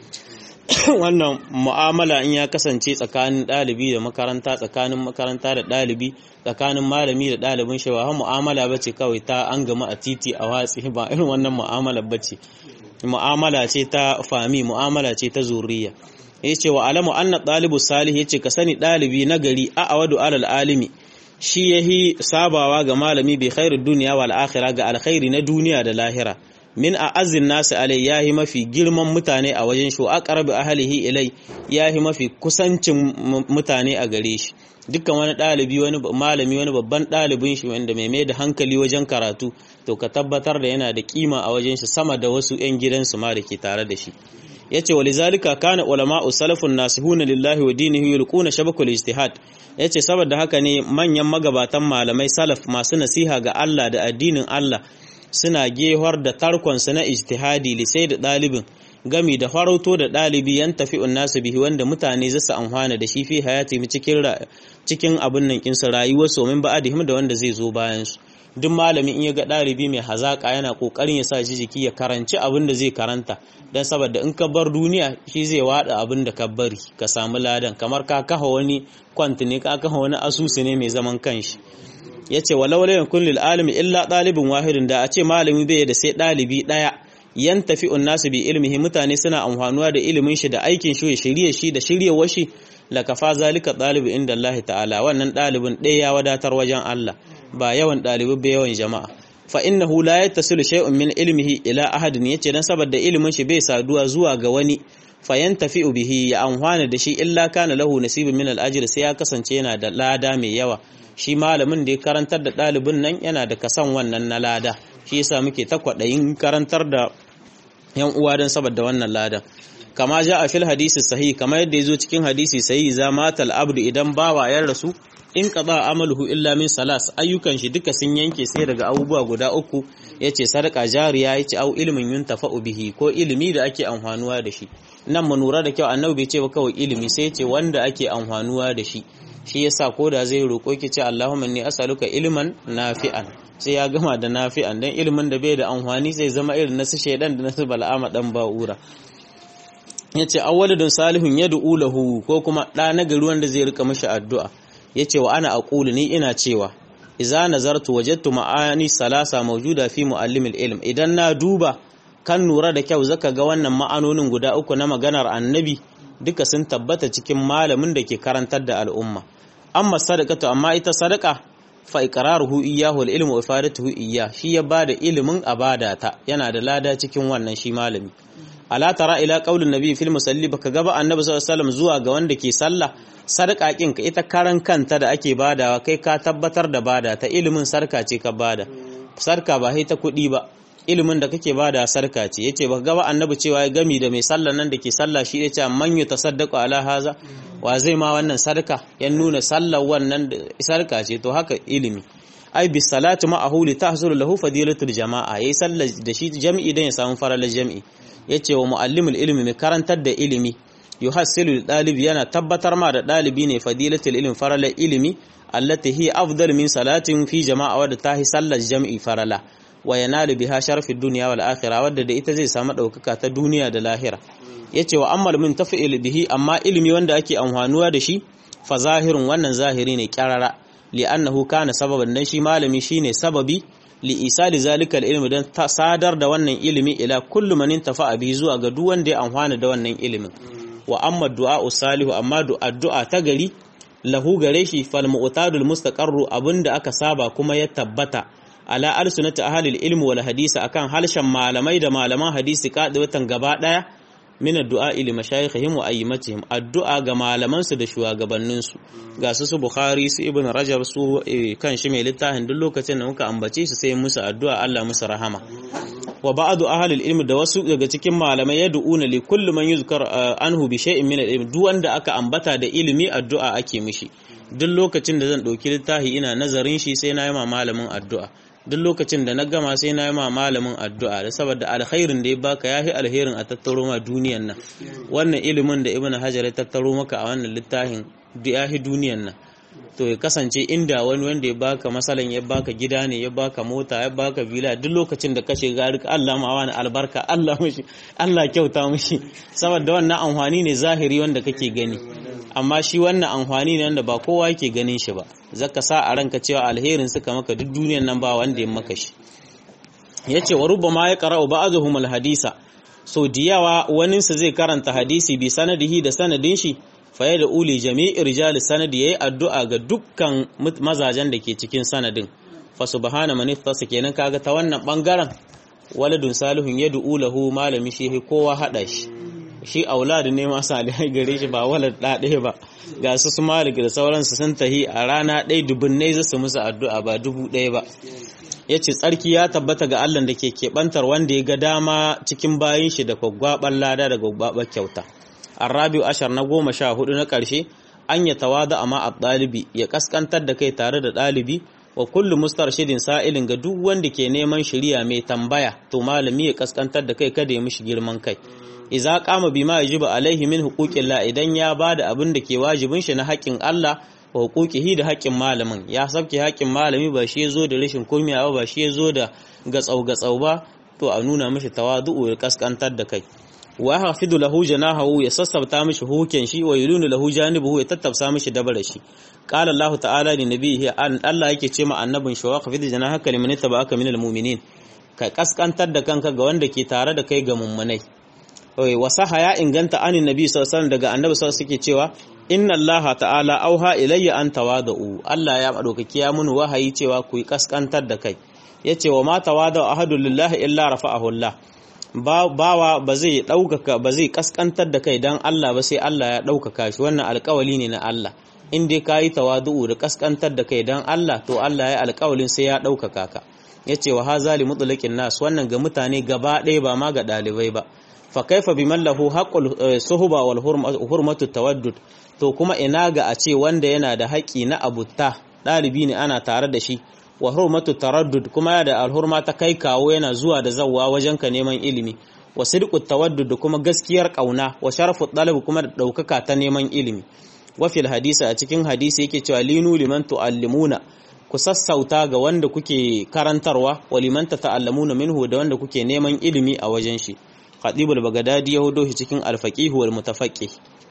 wannan mu'amala in ya kasance tsakanin ɗalibi da makaranta tsakanin makaranta da ɗalibi tsakanin malami da ɗalibin shi ba mu'amala bace kawai ta an gama a titi a watsi ba irin wannan mu'amala bace mu'amala ce ta fami mu'amala ce ta zuriya yace wa alamu anna ɗalibu salih yace ka sani ɗalibi na gari a awadu alal alimi shi yahi sabawa ga malami bi khairu duniya wal akhirah ga alkhairi na duniya da lahira min a azin nasu alai yahi mafi girman mutane a wajen shi a ƙarbi ahalihi ilai yahi mafi kusancin mutane a gare shi dukkan wani ɗalibi wani malami wani babban ɗalibin shi wanda mai mai da hankali wajen karatu to ka tabbatar da yana da kima a wajen shi sama da wasu 'yan gidansu ma da ke tare da shi yace walizalika kana ulama'u salafun nasihuna lillahi wa dinihi yulquna shabakul ijtihad yace saboda haka ne manyan magabatan malamai salaf masu nasiha ga Allah da addinin Allah suna gehwar da tarkonsu na ijtihadi lisai da ɗalibin gami da farauto da ɗalibi yan tafi nasu bihi wanda mutane zasu amfana da shi fi hayati cikin cikin abin nan kinsa rayuwar su min ba'adihim da wanda zai zo bayan su duk malami in ya ga ɗalibi mai hazaka yana kokarin ya sa shi jiki ya karanci abin da zai karanta dan saboda in ka bar duniya shi zai wada abin da ka bari ka samu ladan kamar ka kafa wani kwanti ne ka kafa wani asusu ne mai zaman kanshi ya ce walau la yakun lil alimi illa ɗalibin wahidin da a ce malami bai da sai ɗalibi ɗaya yan tafi nasu bi ilmihi mutane suna amfanuwa da ilimin shi da aikin shi ya shirye shi da shiryewar shi la kafa zalika ɗalibi inda Allah ta'ala wannan ɗalibin ɗaya ya wadatar wajen Allah ba yawan ɗalibi ba yawan jama'a fa innahu la yattasilu shay'un min ilmihi ila ahadin yace dan saboda ilimin shi bai saduwa zuwa ga wani fayan tafi bihi ya amfana da shi illa kana lahu nasibun min al-ajr sai ya kasance yana da lada mai yawa shi malamin da ya karantar da ɗalibin nan yana da kasan wannan na lada shi yasa muke ta kwaɗayin karantar da yan uwa don saboda wannan ladan kama ja a fil hadisi sahihi kamar yadda ya zo cikin hadisi sahihi za matal abdu idan bawa ya rasu in qada amaluhu illa min salas ayyukan shi duka sun yanke sai daga abubuwa guda uku yace sadaka jariya yace au ilmin yuntafa'u bihi ko ilimi da ake amfanuwa da shi nan mu lura da kyau annabi bai ce ba kawai ilimi sai yace wanda ake amfanuwa da shi shi yasa ko da zai roƙo ki ce Allahumma inni as'aluka ilman nafi'an sai ya gama da nafi'an dan ilimin da bai da amfani zai zama irin nasu shaidan da nasu bal'ama dan ba'ura yace awwaludun salihun yad'u lahu ko kuma da nagari wanda zai rika mishi addu'a yace wa ana aqulu ni ina cewa idza nazartu wajadtu ma'ani salasa mawjuda fi muallimil ilm idan na duba kan nura da kyau zaka ga wannan ma'anonin guda uku na maganar annabi duka sun tabbata cikin malamin da ke karantar da al'umma amma sadaqatu amma ita sadaqa fa iqraruhu iyyahu al-ilmu wa ifadatuhu iyyah shi ya bada ilimin abadata yana da lada cikin wannan shi malami ala tara ila qaulin nabi fil musalli baka gaba annabi sallallahu alaihi wasallam zuwa ga wanda ke sallah sadaka kin ka ita karan kanta da ake badawa kai ka tabbatar da bada ta ilimin sarka ce ka bada sarka ba sai ta kuɗi ba ilimin da kake bada sarka ce yace baka gaba annabi cewa ya gami da mai sallah nan da ke sallah shi yace man yutasaddaqu ala haza wa zai ma wannan sarka ya nuna sallar wannan sarka ce to haka ilimi ai bis salatu ma'ahu li tahsul lahu fadilatul jama'a yayi sallar da shi jami'i dan ya samu faralar jami'i yace wa muallimul ilmi mai karantar da ilimi yuhassilu dalibi yana tabbatar ma da dalibi ne fadilatul ilmi faralar ilimi allati hi afdal min salatin fi jama'a wadda tahi sallar jami'i farala wa yanalu biha sharafid dunya wal akhirah wadda da ita zai samu daukaka ta duniya da lahira yace wa ammal min taf'il bihi amma ilimi wanda ake amfanuwa da shi fa zahirun wannan zahiri ne kyarara li'annahu kana sababan dan shi malami shine sababi li isali zalika ilmi dan sadar da wannan ilimi ila kullu man intafa bihi zuwa ga duk wanda ya amfana da wannan ilimin wa amma du'a salihu amma addu'a ta gari lahu gare shi fal mu'tadul mustaqarru abinda aka saba kuma ya tabbata ala alsunati ahlil ilmi wal hadisi akan halshen malamai da malaman hadisi kadawatan gaba daya min addu'a ili mashayikhihim wa ayyimatihim addu'a ga malaman su da shugabannin su ga su su bukhari su ibn rajab su kan shi mai littafin duk lokacin da muka ambace su sai musu addu'a Allah musu rahama wa ba'du ahlil ilmi da wasu daga cikin malamai yad'una li kulli man yuzkar anhu bi shay'in min al-ilm duk wanda aka ambata da ilimi addu'a ake mishi duk lokacin da zan dauki littafi ina nazarin shi sai na yi ma malamin addu'a duk lokacin da na gama sai na yi ma malamin addu'a da saboda alkhairin da ya baka yafi alherin a tattaro ma duniyan nan wannan ilimin da ibnu hajar ya tattaro maka a wannan littafin yafi duniyan nan to ya kasance inda wani wanda ya baka masalan ya baka gida ne ya baka mota ya baka villa duk lokacin da kashe gari Allah ma wani albarka Allah mishi Allah kyauta mishi saboda wannan amfani ne zahiri wanda kake gani amma shi wannan amfani ne wanda ba kowa yake ganin shi ba zaka sa a ranka cewa alherin suka maka duk duniyan nan ba wanda ya maka shi yace wa rubbama ya qara'u ba'dhum alhadisa so diyawa wanin sa zai karanta hadisi bi sanadihi da sanadin shi fa da uli jami'i rijal sanadi yayi addu'a ga dukkan mazajen da ke cikin sanadin fa subhana man iftasa kenan kaga ta wannan bangaren waladun salihun yad'u lahu malami shi kowa hada shi shi auladu ne ma salihai gare shi ba walad da ɗaya ba ga su su malik da sauransu sun tahi a rana ɗaya dubunnai za su musu addu'a ba dubu ɗaya ba ya ce tsarki ya tabbata ga allah da ke keɓantar wanda ya ga dama cikin bayan shi da gwaggwaɓar lada da gwaggwaɓar kyauta arabiu ashar na goma sha hudu na ƙarshe an ya tawada amma a ɗalibi ya ƙasƙantar da kai tare da ɗalibi wa kullu mustarshidin sa'ilin ga duk wanda ke neman shiriya mai tambaya to malami ya ƙasƙantar da kai kada ya mishi girman kai iza kama bima yajibu alaihi min huquqillah idan ya bada abin da ke wajibin shi na haƙƙin Allah wa huquqihi da haƙƙin malamin ya sabke haƙƙin malami ba shi yazo da rashin kumiya ba shi yazo da gatsau gatsau ba to a nuna mishi tawadu'u ya kaskantar da kai wa hafidu lahu janahu ya sassabta mishi huken shi wa yulunu lahu janibuhu ya tattafsa mishi dabara shi qala Allah ta'ala li nabihi an Allah yake ce ma annabin shi wa hafidu janahaka liman tabaka minal mu'minin ka kaskantar da kanka ga wanda ke tare da kai ga mummunai wasaha ya inganta anin nabi sallallahu daga annabi sallallahu suke cewa inna allaha ta'ala auha ilayya an tawadu Allah ya madaukaki ya mun wahayi cewa ku kaskantar da kai yace wa ma tawadu ahadu lillahi illa rafa'ahu Allah bawa ba zai daukaka ba zai kaskantar da kai dan Allah ba sai Allah ya daukaka shi wannan alƙawali ne na Allah in dai kayi tawadu da kaskantar da kai dan Allah to Allah ya alƙawalin sai ya daukaka ka yace wa hazali mutlaqin nas wannan ga mutane gaba ɗaya ba ma ga ɗalibai ba fa kaifa biman lahu haqqul suhba wal hurmatu tawaddud to kuma ina ga a ce wanda yana da haƙi na abutta ɗalibi ne ana tare da shi wa hurmatu taraddud kuma ya da alhurma ta kai kawo yana zuwa da zawwa wajen ka neman ilimi wa sidqu tawaddud kuma gaskiyar kauna wa sharafu talab kuma da daukaka ta neman ilimi wa fil hadisi a cikin hadisi yake cewa linu liman tuallimuna ku sassauta ga wanda kuke karantarwa wa liman ta'allamuna minhu da wanda kuke neman ilimi a wajen shi Khatibul Baghdadi ya hudo shi cikin al-faqih wal mutafaqqih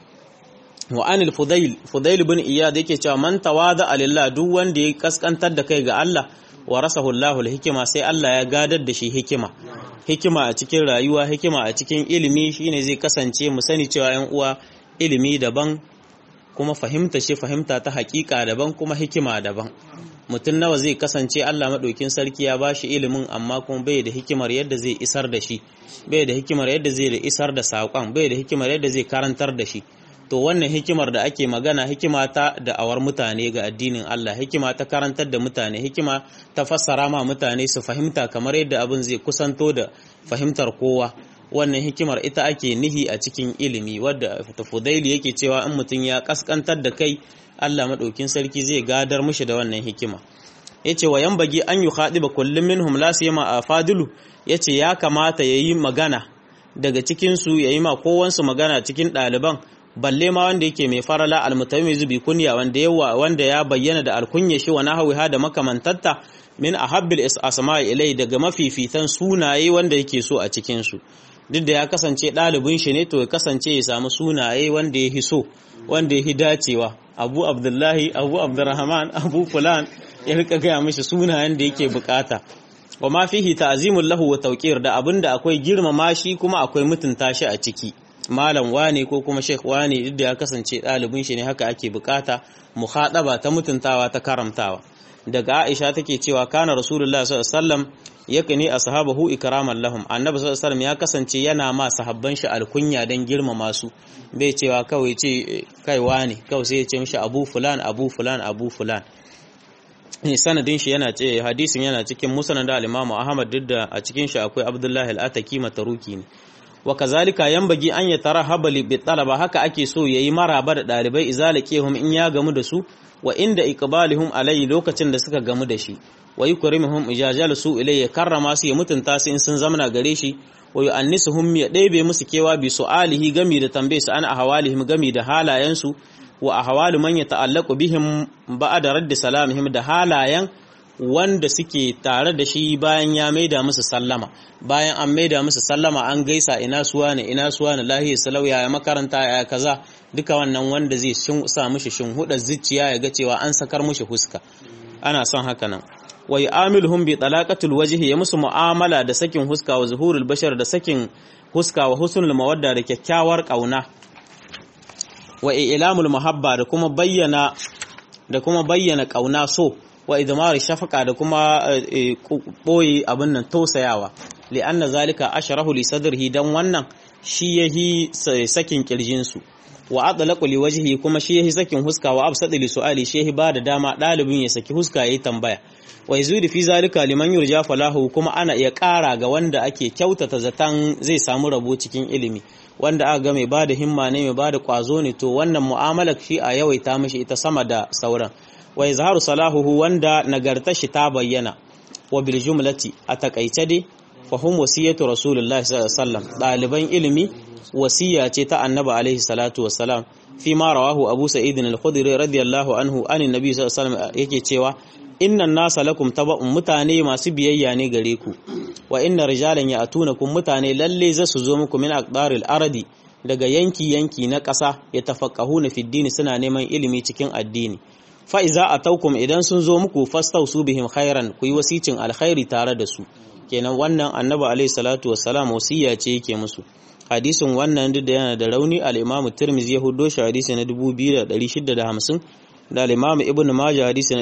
wa anil fudail fudail ibn iyad yake cewa man tawada lillah duk wanda ya kaskantar da kai ga Allah wa rasahu Allahu hikima sai Allah ya gadar da shi hikima hikima a cikin rayuwa hikima a cikin ilimi shine zai kasance mu sani cewa yan uwa ilimi daban kuma fahimta shi fahimta ta hakika daban kuma hikima daban mutum nawa zai kasance Allah maɗaukin sarki ya ba shi ilimin amma kuma bai da hikimar yadda zai isar da shi bai da hikimar yadda zai da isar da saƙon bai da hikimar yadda zai karantar da shi to wannan hikimar da ake magana hikima ta da'awar mutane ga addinin Allah hikima ta karantar da mutane hikima ta fassara ma mutane su fahimta kamar yadda abin zai kusanto da fahimtar kowa wannan hikimar ita ake nihi a cikin ilimi wadda fudaili yake cewa in mutum ya kaskantar da kai Allah maɗaukin sarki zai gadar mushi da wannan hikima yace wa yambagi an yi khadiba kullum minhum la siyama a fadilu yace ya kamata yayi magana daga cikin su yayi ma kowansu magana cikin ɗaliban balle ma wanda yake mai farala almutawmizu bi kunya wanda yawa wanda ya bayyana da alkunya shi wa nahwiha da makamantatta min ahabbil asma'i ilai daga mafifitan sunaye wanda yake so a cikin su duk da ya kasance ɗalibin shi ne to ya kasance ya samu sunaye wanda ya so wanda ya dacewa abu abdullahi abu abdurrahman abu fulan ya rika gaya mishi sunayen da yake bukata wa ma fihi ta'zimul lahu wa tawqir da abinda akwai girmama shi kuma akwai mutunta shi a ciki malam wane ko kuma sheikh wane duk da ya kasance ɗalibin shi ne haka ake bukata muhadaba ta mutuntawa ta karamtawa daga Aisha take cewa kana Rasulullah sallallahu alaihi wasallam yakani ashabahu ikraman lahum annabi sallallahu alaihi wasallam ya kasance yana ma sahabban shi alkunya dan girmama su bai cewa kawai ce kai wane kawai sai ya ce mishi abu fulan abu fulan abu fulan sanadin shi yana ce hadisin yana cikin musnad al-Imam Ahmad duk da a cikin shi akwai Abdullahi al-Ataki mataruki ne wa kazalika yanbagi an yatarahaba bi talaba haka ake so yayi maraba da dalibai izalakehum in ya gamu da su wa inda iqbalihum alayhi lokacin da suka gamu da shi wa yukrimuhum ijajal su ilay ya karrama su ya mutunta su in sun zamana gare shi wa yu'annisuhum ya ɗebe musu kewa bi su'alihi gami da tambaye su an ahwalihim gami da halayensu wa ahwalu man yata'allaqu bihim ba'da radd salamihim da halayen wanda suke tare da shi bayan ya maida musu sallama bayan an maida musu sallama an gaisa ina suwa ne ina suwa ne lahiyar salauya ya makaranta ya kaza duka wannan wanda zai sa mishi shinhudar zuciya ya ga cewa an sakar mishi huska ana son haka nan wa yu'amiluhum bi talaqatil wajhi ya musu mu'amala da sakin huska wa zuhurul bashar da sakin huska wa husnul mawadda da kyakkyawar kauna wa ilamul muhabba da kuma bayyana da kuma bayyana kauna so wa idmar shafaka da kuma boye abin nan tausayawa li anna zalika ashrahu li sadrihi dan wannan shi yahi sakin kirjin su wa adlaqu li wajhi kuma shi yahi sakin huska wa absadi li su'ali shi yahi ba da dama dalibin ya saki huska yayi tambaya wa yazudi fi zalika liman yurja falahu kuma ana iya ƙara ga wanda ake kyautata zatan zai samu rabo cikin ilimi wanda aka ga mai bada himma ne mai bada kwazo ne to wannan mu'amalar shi a yawaita mishi ita sama da sauran wa izharu salahuhu wanda nagartar shi ta bayyana wa bil jumlati a takaice dai fa hum wasiyatu rasulullahi sallallahu alaihi wasallam daliban ilimi wasiya ce ta annabi alaihi salatu wassalam fi ma rawahu abu sa'id al-khudri radiyallahu anhu anin nabi sallallahu alaihi wasallam yake cewa innan nasa lakum taba'un mutane masu biyayya ne gare ku wa inna rijalan ya'tunakum mutane lalle za su zo muku min aqdaril ardi daga yanki yanki na ƙasa ya tafaqqahuna fi dini suna neman ilimi cikin addini fa iza ataukum idan sun zo muku fastausu bihim khairan ku yi wasicin alkhairi tare da su kenan wannan annabi alaihi salatu wassalam wasiya ce yake musu hadisin wannan duk da yana da rauni al-imamu tirmidhi ya hudo shi hadisi na 2650 da al-imamu ibnu majah hadisi na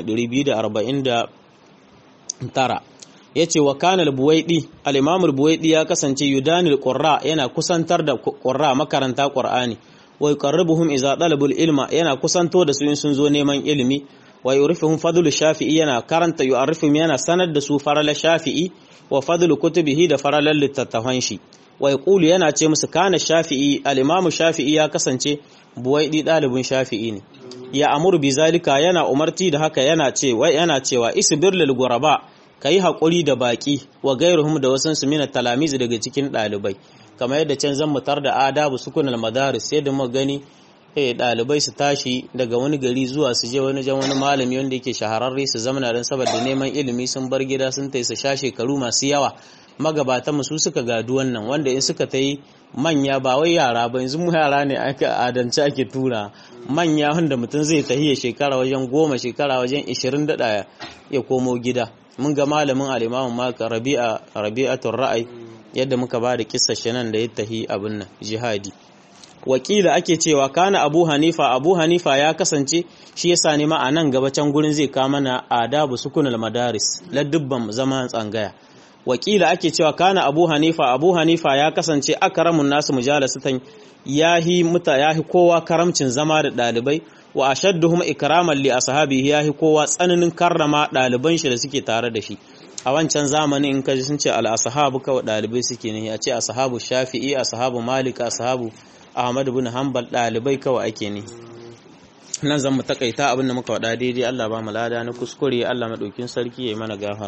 249 yace wa kana al-buwaidi al-imamu al-buwaidi ya kasance yudanil qurra yana kusantar da qurra makaranta qur'ani wa yuqarribuhum idza talabul ilma yana kusanto da su in sun zo neman ilimi wa yurifuhum fadlu shafi'i yana karanta yu'arrifuhum yana sanar da su farala shafi'i wa fadlu kutubihi da faralan littattafan shi wa yaqulu yana ce musu kana shafi'i al-imamu shafi'i ya kasance buwaidi dalibin shafi'i ne ya amuru bi zalika yana umarti da haka yana cewa yana cewa isbir lil ghuraba kai hakuri da baki wa gairuhum da wasan su mina talamizi daga cikin dalibai kamar yadda can zan mutar da adabu sukunal madaris sai da mu gani eh dalibai su tashi daga wani gari zuwa su je wani jan wani malami wanda yake shahararre su zamana dan saboda neman ilimi sun bar gida sun tai su sha shekaru masu yawa magabatan su suka gadu wannan wanda in suka ta yi manya ba wai yara ba yanzu mu yara ne aka adance ake tura manya wanda mutum zai tahiya shekara wajen goma shekara wajen ishirin daɗa ya komo gida mun ga malamin alimamin maka rabi'a rabi'atul ra'ayi yadda muka ba da kissa nan da ya tahi abin nan jihadi wakila ake cewa kana abu hanifa abu hanifa ya kasance shi yasa ne ma a nan gaba can gurin zai kama na adabu sukunul madaris ladubban zaman tsangaya wakila ake cewa kana abu hanifa abu hanifa ya kasance akramun nasu mujalasatan yahi muta yahi kowa karamcin zama da dalibai wa ashadduhum ikraman li ashabihi yahi kowa tsananin karrama daliban shi da suke tare da shi a wancan zamanin in kaji sun ce al ashabu kawai dalibai suke ne a ce ashabu shafi'i ashabu malik ashabu ahmad ibn hanbal dalibai kawai ake ne nan zan mu takaita abin da muka wada daidai Allah ba mu lada na kuskure Allah madaukin sarki yayi mana gafar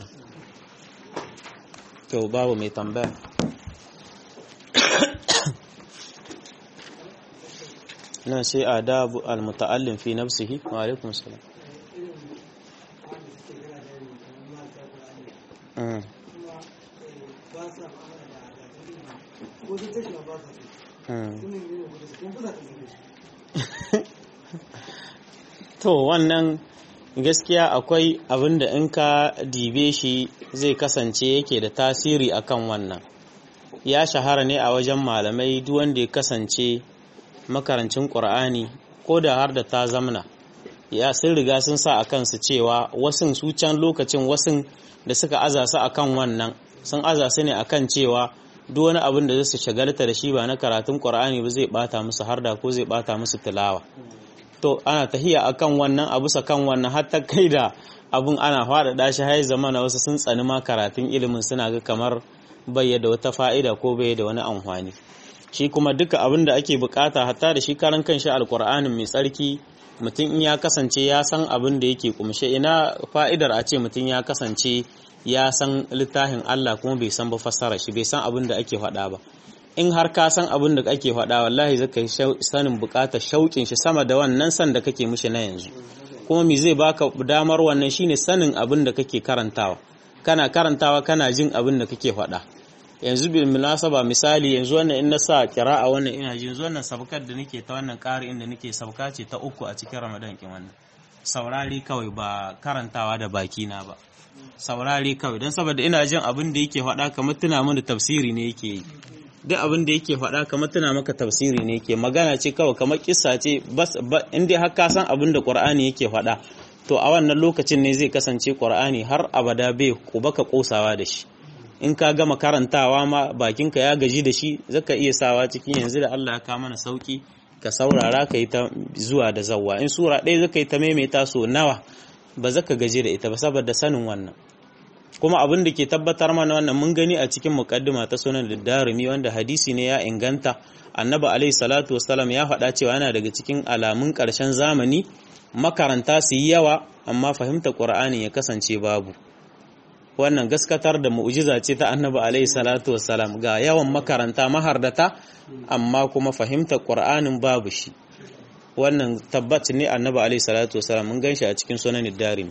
to babu mai tambaya nan sai adabu almuta'allim fi nafsihi wa alaikum salam to wannan gaskiya akwai abin da in ka dibe shi zai kasance yake da tasiri akan wannan ya shahara ne a wajen malamai duk wanda ya kasance makarancin ƙur'ani ko da har da ta zamna ya sun riga sun sa a kansu cewa wasun su can lokacin wasun da suka aza su akan wannan sun aza su ne akan cewa duk wani abin da zai su shagalta da shi ba na karatun ƙur'ani ba zai bata musu harda ko zai bata musu tilawa to ana tahiya akan wannan abu sa kan wannan har ta kai da abun ana faɗaɗa shi har zama na wasu sun tsani ma karatun ilimin suna ga kamar bai da wata fa'ida ko bai da wani amfani shi kuma duka abin da ake bukata hatta da shi karan kanshi alkur'anin mai tsarki mutum in ya kasance ya san abin da yake kumshe ina fa'idar a ce mutum ya kasance ya san littafin Allah kuma bai san ba fassara shi bai san abin da ake faɗa ba in har ka san abin da ake faɗa wallahi zaka yi sanin bukatar shauƙin shi sama da wannan san da kake mishi na yanzu kuma me zai baka damar wannan shine sanin abin da kake karantawa kana karantawa kana jin abin da kake faɗa yanzu bil munasaba misali yanzu wannan in na sa kira'a wannan ina ji yanzu wannan sabkar da nake ta wannan ƙari inda nake sabka ce ta uku a cikin Ramadan kin wannan saurari kawai ba karantawa da baki na ba saurari kawai don saboda ina jin abin da yake faɗa kamar tuna mana tafsiri ne yake yi duk abin da yake faɗa kamar tuna maka tafsiri ne yake magana ce kawai kamar kissa ce bas in dai har ka san abin da Qur'ani yake faɗa to a wannan lokacin ne zai kasance Qur'ani har abada bai baka kosawa da shi in ka gama karantawa ma bakinka ya gaji da shi zaka iya sawa cikin yanzu da Allah ya ka mana sauki ka saurara ka yi ta zuwa da zawwa in sura ɗaya zaka yi ta maimaita so nawa ba zaka gaji da ita ba saboda sanin wannan kuma abin da ke tabbatar mana wannan mun gani a cikin muqaddima ta sunan darimi wanda hadisi ne ya inganta annabi alaihi salatu wassalam ya faɗa cewa yana daga cikin alamun ƙarshen zamani makaranta su yi yawa amma fahimta qur'ani ya kasance babu wannan gaskatar da mu'jiza ce ta annabi alaihi salatu wassalam ga yawan makaranta mahardata amma kuma fahimtar qur'anin babu shi wannan tabbat ne annabi alaihi salatu wassalam mun ganshi a cikin sunan darimi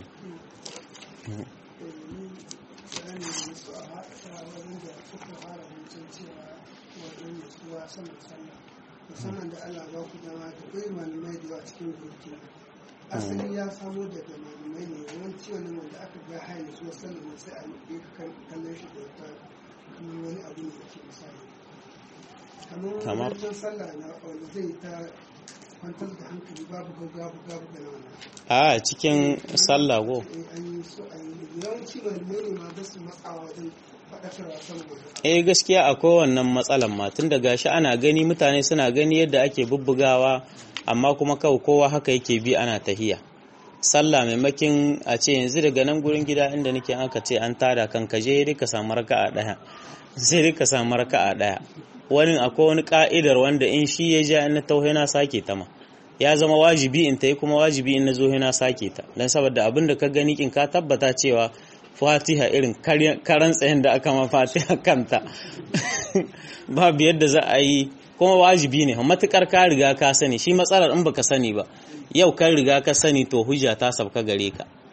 musamman da Allah ba ku dama da kai malamai da yawa cikin burkina asali ya samo daga malamai ne yawanci wani wanda aka ga haini su sallah sai a yi kallon shi da wata kamar wani abu ne da ke misali kamar wajen sallah na wanda zai ta kwantar da hankali babu gaggawa babu da nan a cikin sallah go an yi so a yi yawanci malamai ne ma basu matsawa wajen faɗakarwa saboda eh gaskiya akwai wannan matsalan ma tun da gashi ana gani mutane suna gani yadda ake bubbugawa amma kuma kawai kowa haka yake bi ana tahiya sallah maimakin a ce yanzu daga nan gurin gida inda nake aka ce an tada kan ka je ka samu raka'a daya sai ka samu raka'a daya wani akwai wani ka'idar wanda in shi ya ja na tauhe na sake ta ma ya zama wajibi in ta yi kuma wajibi in na zo na sake ta don saboda abin da ka gani kin ka tabbata cewa fatiha irin karan tsayin da aka ma fatiha kanta babu yadda za a yi kuma wajibi ne matukar ka riga ka sani shi matsalar in baka sani ba yau kan riga ka sani to hujja ta sabka gare ka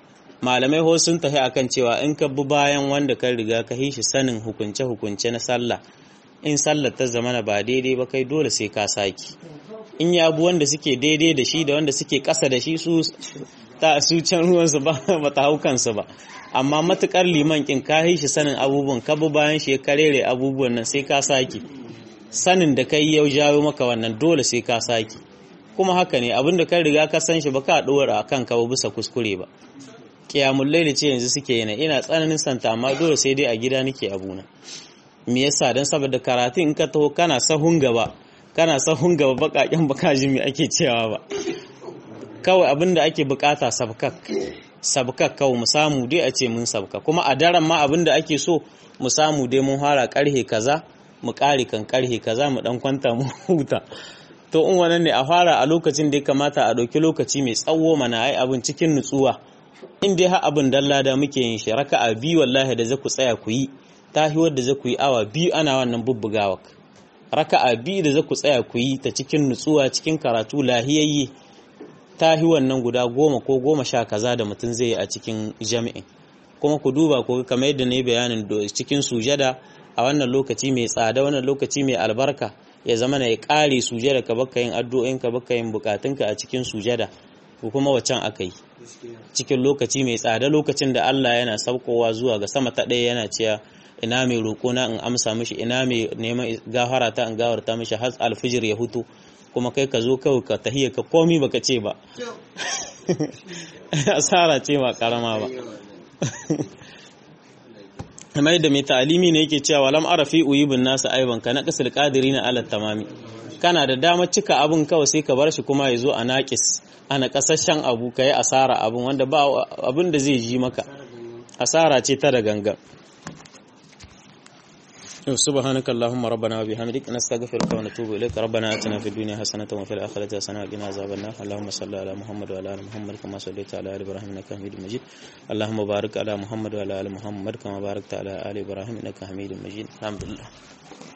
malamai ho sun tafi akan cewa in ka bi bayan wanda ka riga ka shi sanin hukunce hukunce na sallah in sallar ta zamana ba daidai ba kai dole sai ka saki in ya bi wanda suke daidai da shi da wanda suke ƙasa da shi su ta su can ruwansu ba ba ta hau kansu ba amma matukar liman kin ka shi sanin abubuwan ka bi bayan shi ya karere abubuwan nan sai ka saki sanin da kai yau jawo maka wannan dole sai ka saki kuma haka ne abin da ka riga ka san shi ba ka dora a kanka ba bisa kuskure ba kiyamun laili ce yanzu suke yana ina tsananin santa amma dole sai dai a gida nake abuna me yasa dan saboda karatu in ka taho kana sahun gaba kana sahun gaba bakaken baka ji me ake cewa ba kawai abin da ake bukata sabkak sabkak kawai mu samu dai a ce mun sabka kuma a daren ma abin da ake so mu samu dai mun fara karhe kaza mu kare kan karhe kaza mu dan kwanta mu huta to in wannan ne a fara a lokacin da ya kamata a ɗauki lokaci mai tsawo mana ai abin cikin nutsuwa in dai har abin dalla da muke yin shi raka'a biyu wallahi da za ku tsaya ku yi tahiwar da za ku yi awa biyu ana wannan bubbugawa raka'a biyu da za ku tsaya ku yi ta cikin nutsuwa cikin karatu lahiyayye tahiwar nan guda goma ko goma sha kaza da mutum zai yi a cikin jami'in kuma ku duba ku kamar yadda na yi bayanin cikin sujada a wannan lokaci mai tsada wannan lokaci mai albarka ya zama na ya kare sujada ka baka yin addu'o'in ka baka yin bukatunka a cikin sujada ko kuma wacan aka yi cikin lokaci mai tsada lokacin da Allah yana saukowa zuwa ga sama ta ɗaya yana cewa ina mai roƙo na in amsa mishi ina mai neman gafara ta in gawarta mishi har alfijir ya hutu kuma kai ka zo kawai ka tahiyya ka komi baka ce ba asara ce ba karama ba kamar da mai ta'alimi ne yake cewa lam arafi uyibun nasu aiban ka na kasar kadiri na alat tamami kana da damar cika abin kawai sai ka bar shi kuma ya zo a naƙis ana kasashen abu ka yi asara abin wanda ba abin da zai ji maka asara ce ta da gangan سبحانك اللهم ربنا وبحمدك نستغفرك ونتوب إليك ربنا آتنا في الدنيا حسنة وفي الآخرة حسنة وقنا عذاب النار اللهم صل على محمد وعلى آل محمد كما صليت على آل إبراهيم إنك حميد مجيد اللهم بارك على محمد وعلى آل محمد كما باركت على آل إبراهيم إنك حميد مجيد الحمد لله